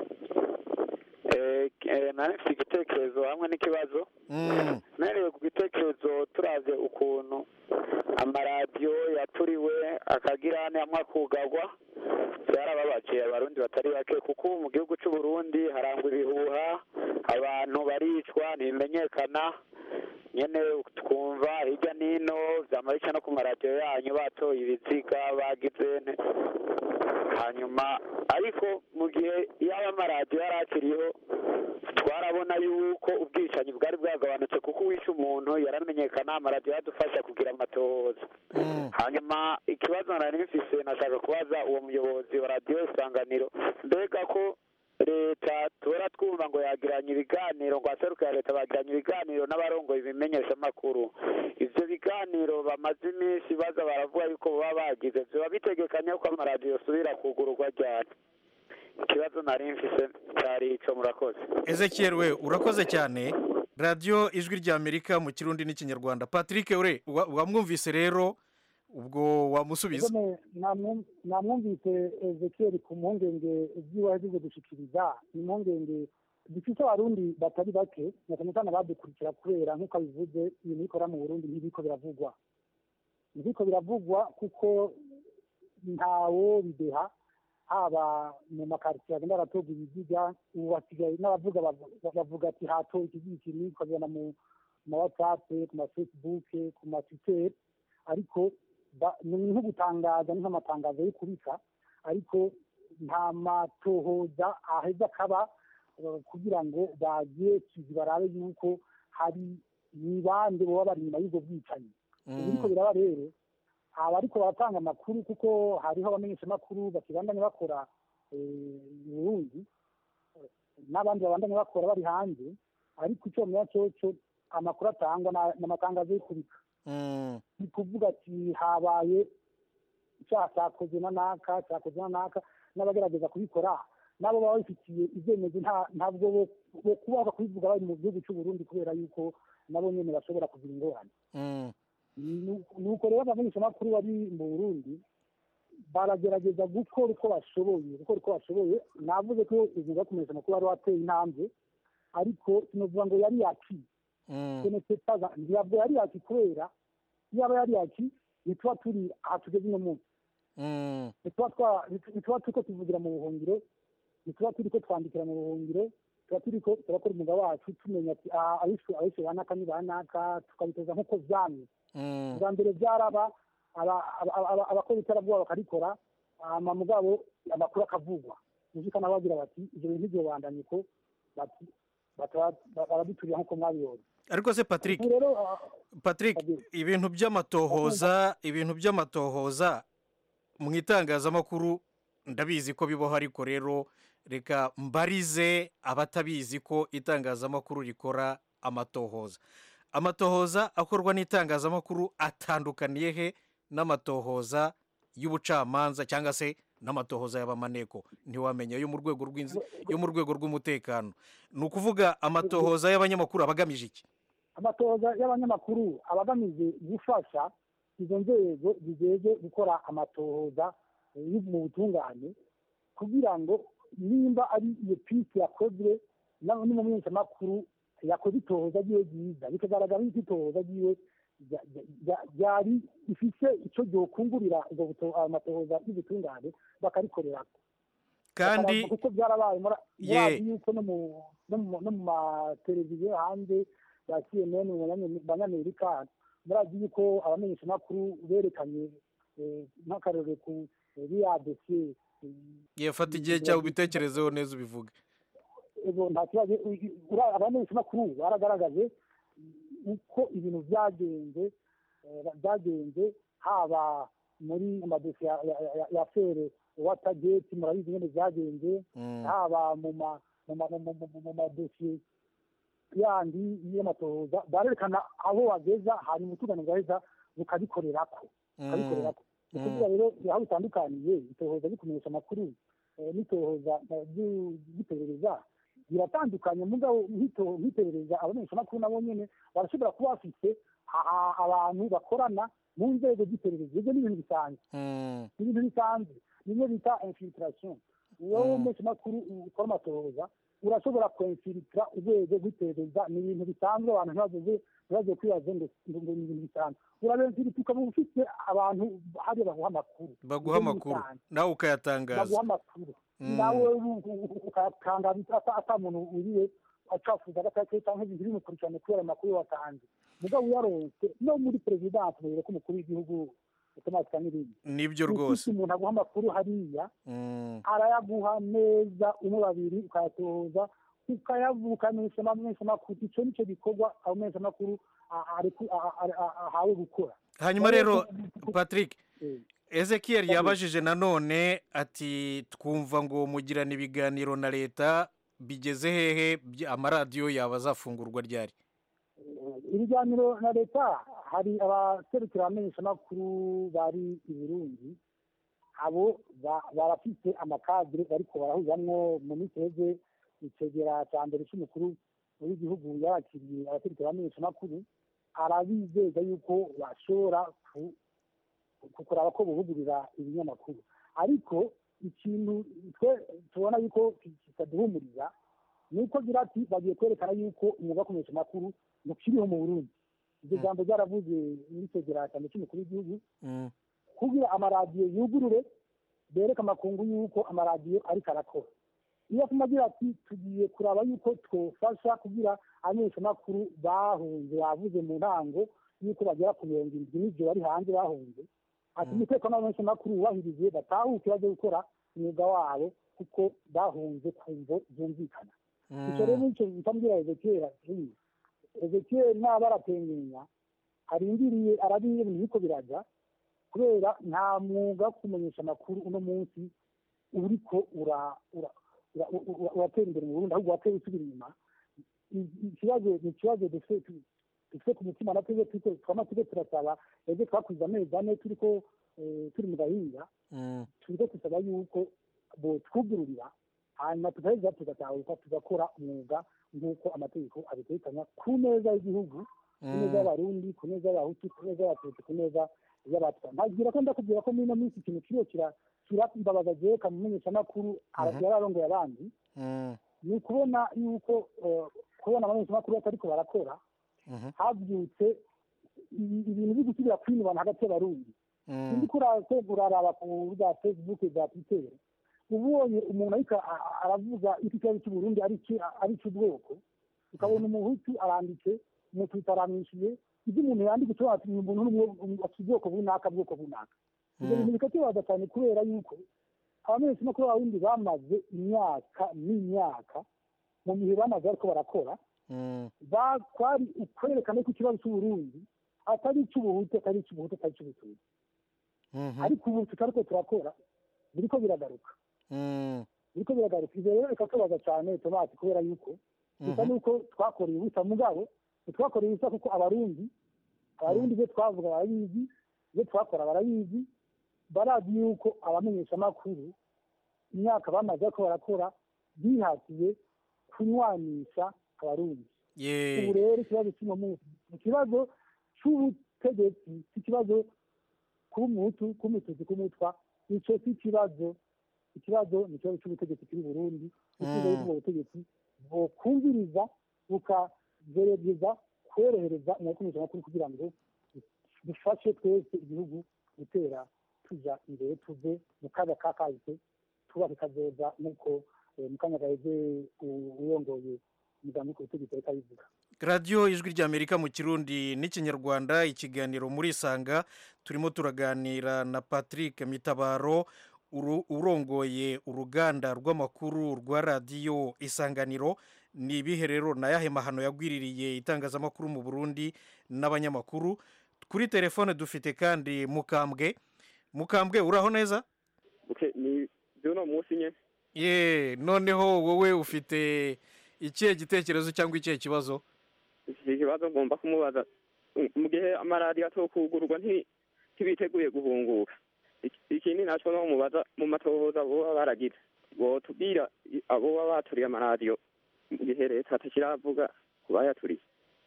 Eh, eh, nari mfite igitekerezo hamwe n'ikibazo Mm, mpereye ku gitekerezo turavye ukuntu amaradiyo yaturiwe akagira hamwe akugagwa byarababaje abarundi batari bake kuko ubu mu gihugu cy'u Burundi harangwa ibihuha abantu baricwa ntibimenyekana nyene twumva hirya n'ino vyamarica no ku maradiyo yanyu batoye ibiziga bagize nte hanyuma ariko mu gihe yaba amaradiyo yari akiriho twarabona yuko ubwicanyi bwari bwagabanutse kuko uwishe umuntu yaramenyekana amaradiyo yadufasha kugira amatohoza hanyuma ikibazo nari mfise nashaka kubaza uwo muyobozi wa radiyo isanganiro mbega ko leta tubora twumva ngo yagiranye ibiganiro ngo aserukira leta bagiranye ibiganiro n'abarongoye ibimenyeshamakuru ivyo biganiro bamaze iminsi baza baravuga yuko baba bagize vyoba bitegekanya ko amaradiyo yosubira kugururwa ryari ikibazo nari mfise cari ico murakoze ezekiel we urakoze cyane radiyo ijwi ry'amerika mu kirundi n'ikinyarwanda patrick ure wa- wamwumvise rero ubwo wamusubiza Kagame, namwum- namwumvise ezekiel ku mpungenge ibyiwe yagize gushikiriza impungenge dufite abarundi batari bake na cyane cyane abadukurikira kubera nk'uko abivuze ibintu bikora mu burundi ntibiko biravugwa ntibiko biravugwa kuko ntawo bideha haba mu makaritsiye agenda aratorwa ibiziga ubu basigaye n'abavuga bavu- bavuga ati hatowe ikiziga iki n'iki ukabibona mu ma whatsapp ku ma facebook ku ma twitter ariko ba- ni nko gutangaza ni nk'amatangazo yo kubika ariko nta matohoza aheza akaba eh, kugira ngo bagiye kizi barabe yuko hari ni bande baba bari inyuma y'ubwo bwicanyi ubu biriko biraba rero aba ariko baratanga amakuru kuko hariho abamenyeshamakuru bakibandanya bakora eh, i burundi eh, n'abandi babandanya bakora bari hanze ariko icyo menya cyoco amakuru atangwa na- ni amatangazo yo kubika ni kuvuga ati habaye icyaha cyakoze na naka cyakoze na naka n'abagerageza kubikora nabo baba babifitiye ibyemezo nta- ntabwo bo- bo kubaho kubivuga bari mu gihugu cy'u Burundi kubera yuko nabo nyene bashobora kugira ingorane Nu- nuko rero abamenyeshamakuru bari mu burundi baragerageza gukora uko bashoboye gukora uko bashoboye navuze ko umwuga wo kumenyesha amakuru wari wateye intambwe ariko sinovuga ngo yari yaki senetetaza ntabwo yari yaki kubera yaba yari yaki ntituba turi aha tugeze uno munsi ntituba twa- ntituba turiko tuvugira mu buhungiro ntituba turiko twandikira mu buhungiro tuba turiko turakora umwuga wacu tumenya ati aha abishe abishe ba naka ni ba naka tukabitoza nk'uko vyamye bwa mbere byaraba aba- aba- aba- abakora iterabwoba bakarikora hama mugabo amakuru akavugwa nishikana bagira bati ivyo bintu ntivyobandanye ko bati bataba- baraduturira nk'uko mwabibonye ariko se patrick ubu rero ah, patrick ibintu by'amatohoza ibintu by'amatohoza mu itangazamakuru ndabizi ko bibaho ariko rero reka mbarize abatabizi ko itangazamakuru rikora amatohoza amatohoza akorwa n'itangazamakuru atandukaniye he n'amatohoza y'ubucamanza cyangwa se n'amatohoza y'abamaneko ntiwamenya yo mu rwego rw'inzi yo mu rwego rw'umutekano ni ukuvuga amatohoza y'abanyamakuru aba agamije iki amatohoza y'abanyamakuru aba agamije gufasha izo nzego zijejwe gukora amatohoza eh, yo mu butungane kugira ngo nimba ari iyo pisi yakozwe na- n'umumenyeshamakuru yakoze itohoza ryiwe ryiza bikagaragara yuko itohoza ryiwe rya- rya- rya- ryari rifise icyo ryokungurira ubwo buto- ayo matohoza y'ubutungane bakarikorerako kandi Bakaravuga kuko byarabaye muri Ye. murazi yuko no mu no mu- no mu mateleviziyo hanze ya cnn mu banya- banyamerika murazi yuko abamenyeshamakuru berekanye eh, nk'akarorero ku eh, riya dosiye yafata igihe cyawe ubitekerezeho neza ubivuge ego nta kibazo uri- ura- abamenyeshamakuru baragaragaje uko ibintu byagenze eh, byagenze haba muri amadosiye ya- ya- ya- ya fere watageti murabizi nyine byagenze haba mu ma- mu ma- mu- mu- mu- mu madosiye yandi y'amatohoza barerekana aho wageza hanyuma utugane bwaheza bukabikorerako bukabikorerako ni ukuvuga rero aho bitandukaniye itohoza rikumenyesha amakuru eh, n'itohoza eh, ry'u- ry'iperereza biratandukanye mugabo nk'ito- nk'iperereza abamenyeshamakuru nabo nyene barashobora kuba bafise a- a- abantu bakorana mu nzego z'iperereza ibyo ni ibintu bisanzwe ni ibintu bisanzwe bimwe bita infiltration wowe umumenyeshamakuru ukora amatohoza urashobora kwemfilitra urwego rw'iperereza ni ibintu bisanzwe abantu ntibazoze ntibaze kwibaza ngo ngo ngo ni ibintu bisanzwe urabemfilitra ukaba ufite abantu hariya baguha amakuru baguha Ibyo ni amakuru bisanzwe. nawe ukayatangaza baguha amakuru Mm. nawe ukayatangaza ata- ata muntu uriwe acafuza agatake cyangwa ibintu bimukurikirane kubera amakuru watanze mugabo uyaronse no muri perezidansi mubere ko umukuru w'igihugu otomatika n'ibindi nibyo Ufite rwose umuntu aguha amakuru hariya Mm. arayaguha neza umwe babiri ukayatoza ukayavukanisha amamenyeshamakuru icyo nicyo gikorwa abamenyeshamakuru a- areku- a- a- a- ahawe gukora hanyuma rero patrick Eh. ezekiel yabajije nanone ati twumva ngo mugirana ibiganiro na leta bigeze hehe Bya- amaradiyo yaba azafungurwa ryari ibiganiro na leta hari abaserukira abamenyeshamakuru bari i burundi abo ba- barafite amakadire bariko barahurizamwo mu minsi iheze icegera ca mbere c'umukuru w'igihugu yarakiriye abaserukira abamenyeshamakuru arabizeza yuko bashobora ku- ku- kuraba ko bubugurira ibinyamakuru ariko ikintu twe tubona yuko ki- kitaduhumuriza ni uko agira ati bagiye kwerekana yuko umwuga wo kumenyesha amakuru ntukiriho mu burundi iryo jambo ryaravuze muri cyegeranyo cy'umukuru w'igihugu kugira amaradiyo yugurure bereka amakungu yuko amaradiyo ariko arakora iyo atuma agira ati tugiye kuraba yuko twofasha kugira abamenyeshamakuru bahunze bavuze mu ntango yuko bagera ku mirongo irindwi n'ibyo bari hanze bahunze ati umutekano w'abamenyeshamakuru wubahirije batahuke bajye gukora umwuga wabo kuko bahunze ku mvo zumvikana icyo rero nicyo bitambwira ezekiyeli ati ezekiyeli naba aratengenya arindiriye arabiye ibintu biriko biraja kubera nta mwuga wo kumenyesha amakuru uno munsi uriko ura- ura- ura- ura- uratera imbere mu burundi ahubwo watera usubira inyuma I- ikibazo ni ikibazo dufite tu- dufite ku mutima na twebwe turiko twama turiko turasaba ebwe twakuze amezi ane turiko eh, turi mu gahinga turiko dusaba yuko botwugururira hanyuma tugaheza tugatahuka tugakora umwuga nk'uko amategeko abitegekanya ku neza y'igihugu ku neza y'abarundi ku neza y'abahutu ku neza y'abatutsi ku neza y'abatwa ntagira ko ndakubwira ko muri ino minsi ikintu kiriyo kira kirambabaza jewe kamumenyeshamakuru yararongoye abandi ni ukubona yuko eh, kubona abamenyeshamakuru batariko barakora havyutse i- ibintu biri gusubira kwinubana hagati y'abarundi sindi uraraba ku bwa facebook bwa twitter ubonye umuntu ariko a- a- aravuga iki kibazo cy'uburundi ari iki- ari icy'ubwoko ukabona umuhutu aranditse umututsi aramwishuye ibyo umuntu yandika ushobora ati uyu muntu ni umwe- afite ubwoko bunaka bwoko bunaka ibyo bintu bikatubaza cyane kubera yuko abamenyeshamakuru b'abarundi bamaze imyaka n'imyaka mu gihe bamaze ariko barakora ba- kwari ukwerekana ko ikibazo cy'uburundi atari icy'ubuhutu atari icy'ubuhutu atari icy'ubututsi ariko ubu tutariko turakora biriko biragaruka biriko biragaruka ivyo rero bikatubaza cyane tomati kubera yuko bisa nuko twakoreye ubusa mugabo ntitwakoreye ubusa kuko abarundi abarundi ibyo twavuga barabizi ibyo twakora barabizi barazi yuko abamenyeshamakuru imyaka bamaze ariko barakora bihatiye kunywanisha abarundi ubu rero ikibazo cy'uno munsi ni ikibazo cy'ubutegetsi si ikibazo kuba umuhutu kuba umututsi kuba umutwa icyo si ikibazo ikibazo ni ikibazo cy'ubutegetsi kiri burundi ikibazo cy'ubwo butegetsi bukumviriza bukagerageza korohereza umumenyeshamakuru kugira ngo dufashe twese igihugu gutera tuja imbere tuve mu kaga ka kahise twubake kazoza nk'uko eh, mu kanya gaheze u- urongoye umuganga ku butegetsi ariko abivuga radiyo ijwi ry'amerika mu kirundi n'ikinyarwanda ikiganiro muri isanga turimo turaganira na patrick mitabaro uru- urongoye uruganda rw'amakuru rwa radiyo isanganiro ni ibihe rero na yahe mahano yagwiririye itangazamakuru mu burundi n'abanyamakuru kuri telefone dufite kandi mukambwe mukambwe uraho neza Okay, ni by'uno munsi nye ye noneho wowe ufite ikihe gitekerezo cyangwa ikihe kibazo iki kibazo ngomba kumubaza Mm, mu gihe amaradiyo atokugurwa nti- ntibiteguye guhunguka Iki- ikindi naco no mubaza mu matohoza boba baragize botubwira i- abo baba baturiye amaradiyo mu gihe leta atakiravuga ku bayaturiye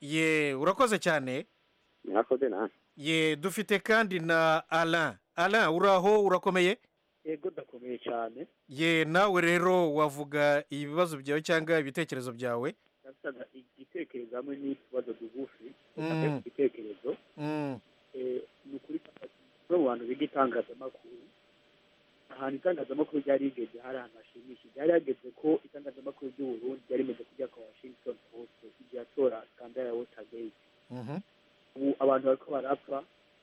ye urakoze cyane mwakoze nawe ye dufite kandi na alain alain uraho urakomeye yego ndakomeye cyane ye nawe rero wavuga ibibazo byawe cyangwa ibitekerezo byawe ndasaga igitekerezo hamwe n'ikibazo tugufi Mm. igitekerezo Mm, eh, ni ukuri no mu bantu biga itangazamakuru ahantu itangazamakuru ryari rigeze hari ahantu hashimishije ryari hageze ko itangazamakuru ry'uburundi ryari rimeze kujya kwa washington post igihe atora skandal ya watergate mhm. ubu abantu bariko barapfa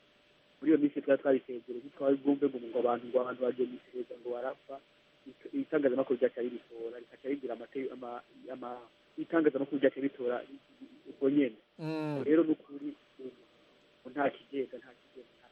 muri iyo minsi twari twabisezere ntitwari bwumve ngo ngo abantu ngo abantu bagiye misireza ngo barapfa It- itangazamakuru ryaca ribitora rikaca rigira amate- ama- ama- itangazamakuru ryaca ritora ubwo nyene Mm. rero ni ukuri ubu nta kigega nta kigega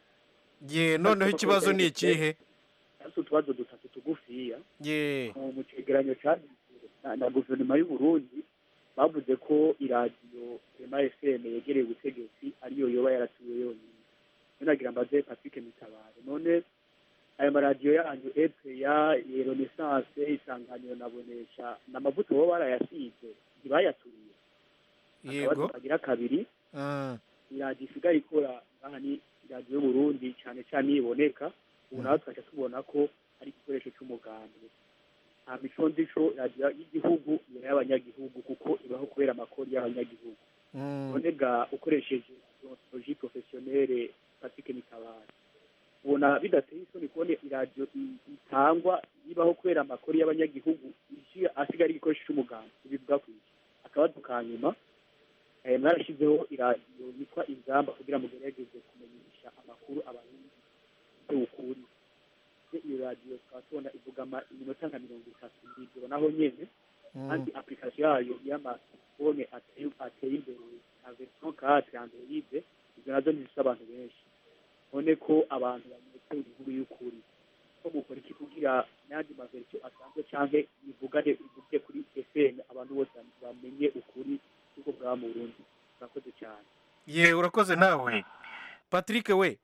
ye noneho ikibazo ni ikihe ariko utubazo dutatu tugufiya ye mu mu cegeranyo cyanditswe na- na guverinoma y'u Burundi bavuze ko iradiyo rema fm yegereye ubutegetsi ariyo yoba yaratuye yonyine none nagira mbaze patrick mitabare none ayo maradiyo yanyu epeya renaissance isanganiro na bonesha ni amavuta baba barayasize ntibayaturiye akabazo yego kagira kabiri Ah, iradiyo isigaye ikora ngaha ni iradiyo y'uburundi cyane cyane iyo iboneka ubu nawe twaca tubona ko ari igikoresho cy'umuganda nta mico ndico radiyo y'igihugu ni y'abanyagihugu kuko ibaho kubera amakori y'abanyagihugu none ga ukoresheje ontologie professionnelle Patrick Mitabaro ubona bidateye isoni kubona iradiyo i- itangwa ibaho kubera amakori y'abanyagihugu isi- asigaye ari igikoresho cy'umuganda ibivuga ku iki akabazo ka nyuma eh, mwarashyizeho iradiyo yitwa ingamba kugira ngo mugerageze kumenyesha amakuru abarundi y'ukuri iyo radiyo tukaba tubona ivuga ama- iminota nka mirongo itatu n'ijoro naho nyene kandi application yayo y'amafone ateye ateye imbere nka version 4 android izo nazo ntizifite abantu benshi none ko abantu bamuretse inkuru y'ukuri ko mukora iki kugira n'andi maversion asanzwe canke bivugane bivuge kuri fm abantu bose bamenye ukuri kuko bwaba mu burundi murakoze cyane ye urakoze nawe patrick we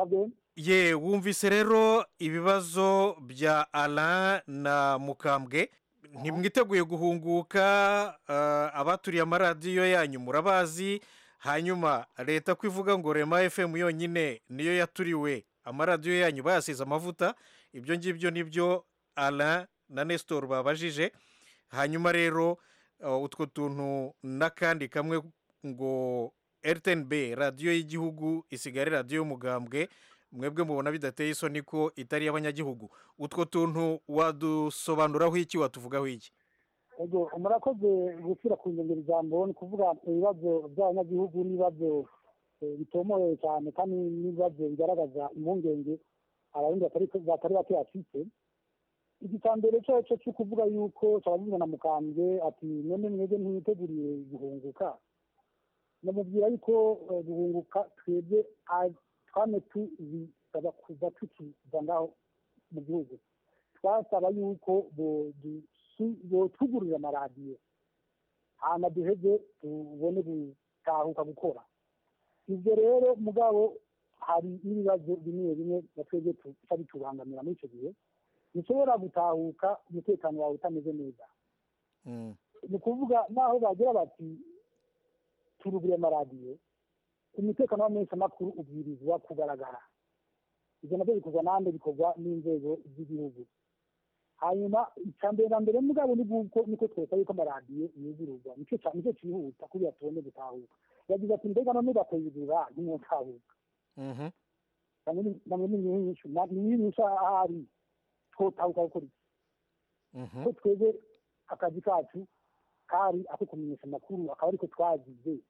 ye wumvise rero ibibazo bya alain na mukambwe ntimwiteguye guhunguka ah, abaturiye amaradiyo yanyu murabazi hanyuma leta ko ivuga ngo rema fm yonyine niyo yaturiwe amaradiyo yanyu bayasize amavuta ibyo ngibyo nibyo alain na nestor babajije hanyuma rero uh, utwo tuntu n'akandi kamwe ngo rtnb radiyo y'igihugu isigare radiyo y'umugambwe mwebwe mubona bidateye isoni ko itari iy'abanyagihugu utwo tuntu wadusobanuraho iki watuvugaho iki ego murakoze gushyira ku ngengero ijambo ni ukuvuga ibibazo by'abanyagihugu n'ibibazo eh, bitomoye cyane kandi n'ibibazo bigaragaza impungenge abarundi batari batari bake bafite iki cya mbere cyo cyo cyo kuvuga yuko cyabagizwe na mukambwe ati none mwebwe ntiwiteguriye guhunguka namubwira yuko eh, guhunguka twebwe ah, twame tubisaba kuva tukiva ngaho mu gihugu twasaba yuko bodusu- botugurira amaradiyo hama duheze tubone gutahuka gukora ibyo rero mugabo hari n'ibibazo bimwe bimwe na twebwe tuca bitubangamira muri icyo gihe ntushobora gutahuka umutekano wawe utameze neza ni ukuvuga naho bagira bati turugure amaradiyo umutekano w'amenyeshamakuru ubwirizwa kugaragara ibyo nabyo bikorwa nande bikorwa n'inzego z'igihugu hanyuma icya mbere na mbere mugabo ni bwuko niko twesa yuko amaradiyo yugururwa nicyo cya- nicyo cyihuta kugira tubone gutahuka yagize ati mbega none bakayugurura ntimwotahuka namwe ni nyinshi ni nyinshi ahari twotahuka gukora iki ko twebwe akazi kacu kari ako kumenyesha amakuru akaba ariko twagize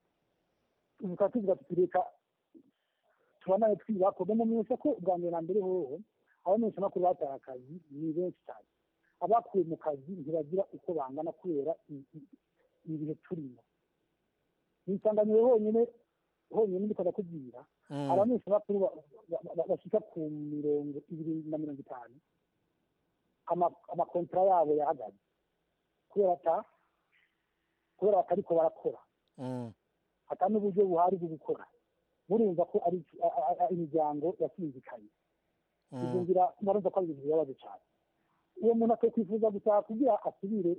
ubu tukaba tuvuga tuti reka tubanaye twibako bamenyesha ko ubwa mbere na mbere hoho abamenyesha amakuru bataye akazi ni benshi cyane abakuwe mu kazi ntibagira uko bangana kubera i- i- ibihe turimo nisanganiwe honyine honyine ndiko ndakubwira Mm. abamenyesha amakuru ba- ba- ba- bashika ku mirongo ibiri na mirongo itanu ama- amakontara yabo yahagaze kubera ata kubera batariko barakora ata n'uburyo buhari bwo gukora murumva ko ari a- a- a- imiryango yasinzikaye ibyo ngira murumva ko ari ibintu bibabaje cyane uwo muntu akwiye kwifuza gutaha kugira asubire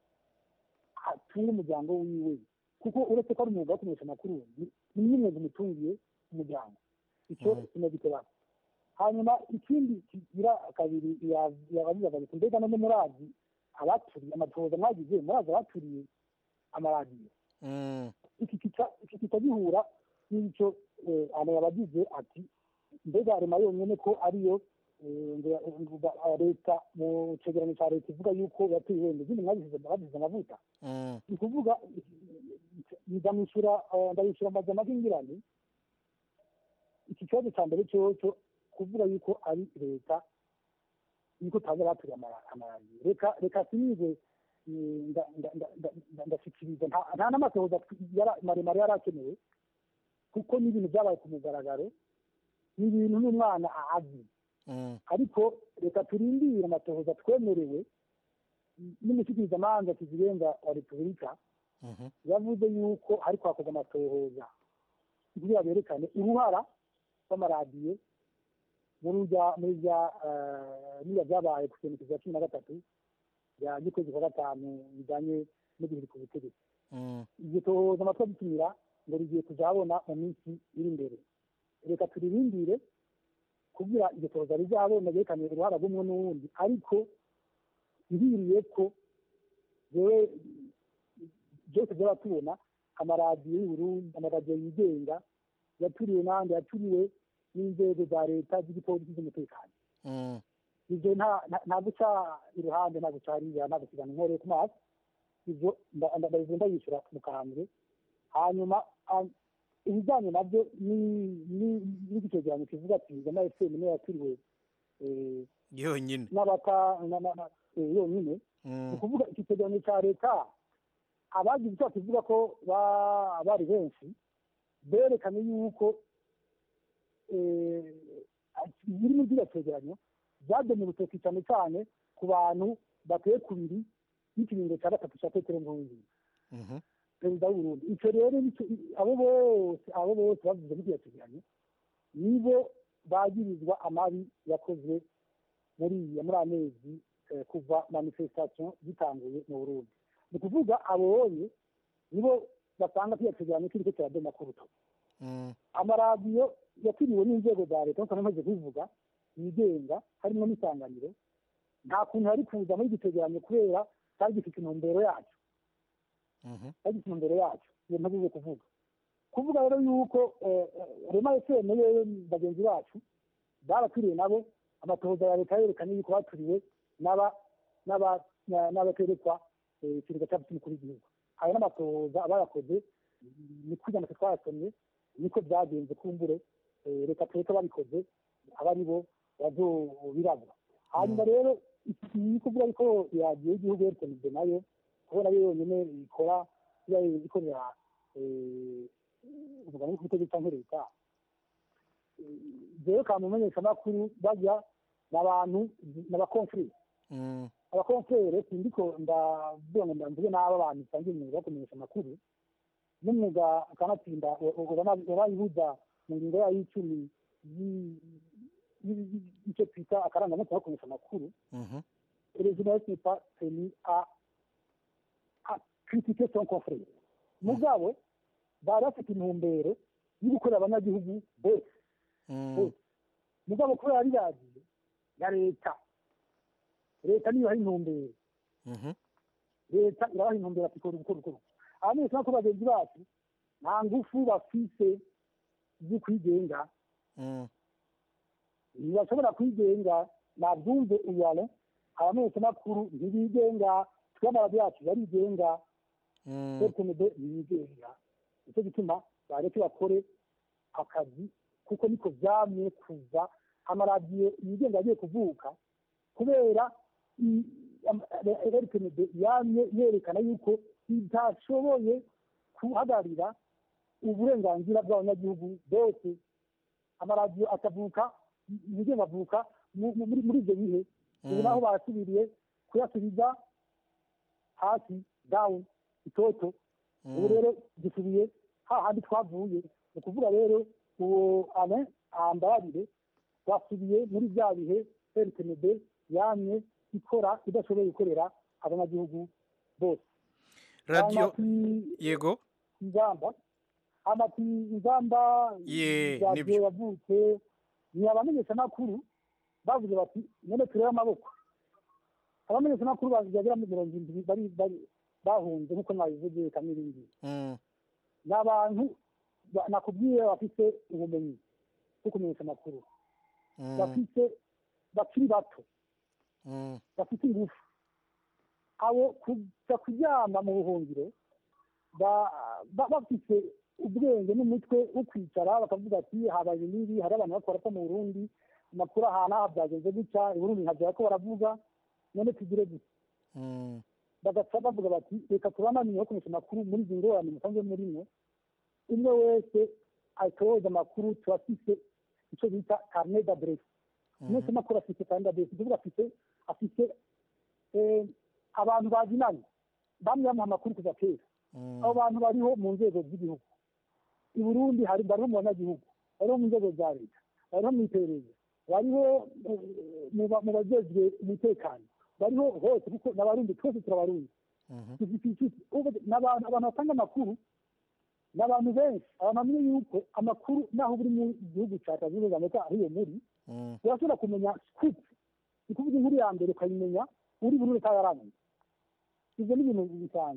atunge umuryango wiwe kuko uretse ko ari umwuga wo kumenyesha amakuru ni- ni n'umwuga umutungiye umuryango icyo sinagiteba hanyuma ikindi kigira kabiri yabavugaga ati mbega none murazi abaturiye amatohoza mwagize murazi abaturiye amaradiyo iki kita- iki kitagihura n'icyo eh, abantu yabagize ati mbega rema yonyine ko ariyo eh, ngo- ngo ba- leta mu cegeranyo cya leta ivuga yuko yateye wenda izindi mwabisize bagize amavuta ni ukuvuga ndamwishyura eh, ndabishyura amajana y'ingirane iki kibazo cya mbere cyo kuvuga yuko ari leta yuko utazi abaturiye amara- amaradiyo reka reka sinize eh, nda- nda- nda- nda- nda- ndashikiriza nta- nta n'amatohoza yara- maremare yari akenewe kuko n'ibintu byabaye ku mugaragaro ni ibintu n'umwana azi ariko reka turindire amatohoza twemerewe n'umushyikirizamanza kizirenga wa repubulika yavuze yuko ariko hakorwa amatohoza kugira berekane uruhara rw'amaradiyo muri rya muri rya eh, niba byabaye ku kintu cya cumi na gatatu bya gikwezi kwa gatanu bijyanye no guhirika ubutegetsi iryo tohoza amatwi adutumira ngo rigiye kuzahabona mu minsi iri imbere reka turirindire kugira iryo toza rizabona ryerekane uruhara rw'umwe n'uwundi ariko ngiriye ko jewe byose byaba tubona amaradiyo y'uburundi amaradiyo yigenga yaturiwe n'ahandi yaturiwe n'inzego za leta z'igipolisi z'umutekano ibyo nta guca iruhande nta guca hariya nta gusigana inkoreye ku maso ibyo ndabivuga ndayishyura mu kahambwe hanyuma ibijyanye nabyo n'igicegeranyo kivuga ati gana efuperi niyo yaturiwe yonyine n'abata yonyine ni ukuvuga iki cyegeranyo cya leta abagize icyo kivuga ko bari benshi berekanye yuko biri muri kiriya cyegeranyo byagenewe urutoki cyane cyane ku bantu bateye kubiri n'ikiringo cya gatatu cya petero nkurunziza perezida w'uburundi icyo rero abo bose abo bose bavuze muri kiriya cyegeranyo nibo bagirizwa amabi yakozwe muri muri amezi kuva manifestation zitanguye mu burundi ni ukuvuga abonye nibo basanga kiriya cyegeranyo kiriko kiradoma ku rutoki amaradiyo yakiriwe n'inzego za leta nk'uko namaze kubivuga yigenga harimo n'isanganiro nta kuntu yari kuza muri iki cyegeranyo kubera cyari gifite intumbero yacyo cyari gifite intumbero yacyo iyo ntabuze kuvuga kuvuga rero yuko rema efuperi yewe bagenzi bacu baraturiwe nabo amatohoza ya leta yerekanye yuko baturiwe n'abaterekwa ikirega cyabo cy'umukuru w'igihugu ayo n'amatohoza abayakoze ni kujya natwe twayasomye niko byagenze kumbure reka tureke babikoze aba ari bo bazobirabura hanyuma rero iki kuvuga yuko yagiye igihugu yerekeje nayo kubona yo yonyine ikora ikorera umugabo w'ubutegetsi cyangwa leta jewe kamumenyesha amakuru bajya n'abantu n'abakonfrere abakonfrere sindiko ndavuga ngo ndamvuge n'abo abantu bisanzwe umwuga wo kumenyesha amakuru n'umwuga akanatsinda urayibuza mu ngingo yayo y'icumi y'icyo twita akarangamutima ko kumenyesha amakuru perezida n'est pas tenu à à critiquer son confrère mugabo bari bafite intumbero yo gukorera abanyagihugu bose mugabo kubera ari radiyo ya leta leta niyo hari intumbero leta irabaha intumbero ati kora gukora gukora abamenyesha ko bagenzi bacu nta ngufu bafise zo kwigenga ntibashobora kwigenga nabyumve uyare abamenyeshamakuru ntibigenga tw'amaradiyo yacu barigenga etemede ntibigenga nicyo gituma bareke bakore akazi kuko niko byamye kuva amaradiyo yigenga agiye kuvuka kubera etemede yamye yerekana yuko itashoboye guhagararira uburenganzira bw'abanyagihugu bose amaradiyo akavuka yigenga avuka muri ibyo bihe ubu naho barasubiriye kuyasubiza hasi dawuni itoto ubu rero dusubiye hahandi twavuye ni ukuvuga rero uwo ane ambarire twasubiye muri bya bihe rtmd yamye ikora idashoboye gukorera abanyagihugu bose radiyo yego ingamba amati ingamba ye radiyo yavutse ni abamenyeshamakuru bavuze bati none turebe amaboko abamenyeshamakuru bagera muri mirongo irindwi bari bari bahunze nk'uko mwabivuze kamirindi ni abantu nakubwiye bafite ubumenyi bwo kumenyesha amakuru bafite bakiri bato bafite ingufu abo kuja kuryama mu buhungiro bafite ubwenge n'umutwe wo kwicara bakavuga ati habaye n'ibi hari abantu bakora ko mu burundi amakuru ahantu aha byagenze gutya iburundi nkabyara ko baravuga none tugire gutya bagaca bavuga bati reka tubananiye kumenyesha amakuru muri izi ngorane musanzwe murimo umwe wese atoza amakuru turafise icyo bita carnet d'adresse mwese makuru afite carnet d'adresse kuvuga afite afite abantu bazinanye bamwe bamuha amakuru kuva kera abo bantu bariho mu nzego z'igihugu i burundi hari bariho mu banyagihugu bariho mu nzego za leta bariho mu iperereza bariho mu bajejwe umutekano bariho hose kuko n'abarundi twese turabarundi dufite inshuti ni abantu batanga amakuru ni abantu benshi abantu bamenye yuko amakuru naho uri mu gihugu cya leta zunze ubumwe za amerika ariyo muri urashobora kumenya scoop ni kuvuga inkuru ya mbere ukayimenya uri buri wese yararamye ibyo ni ibintu bisanzwe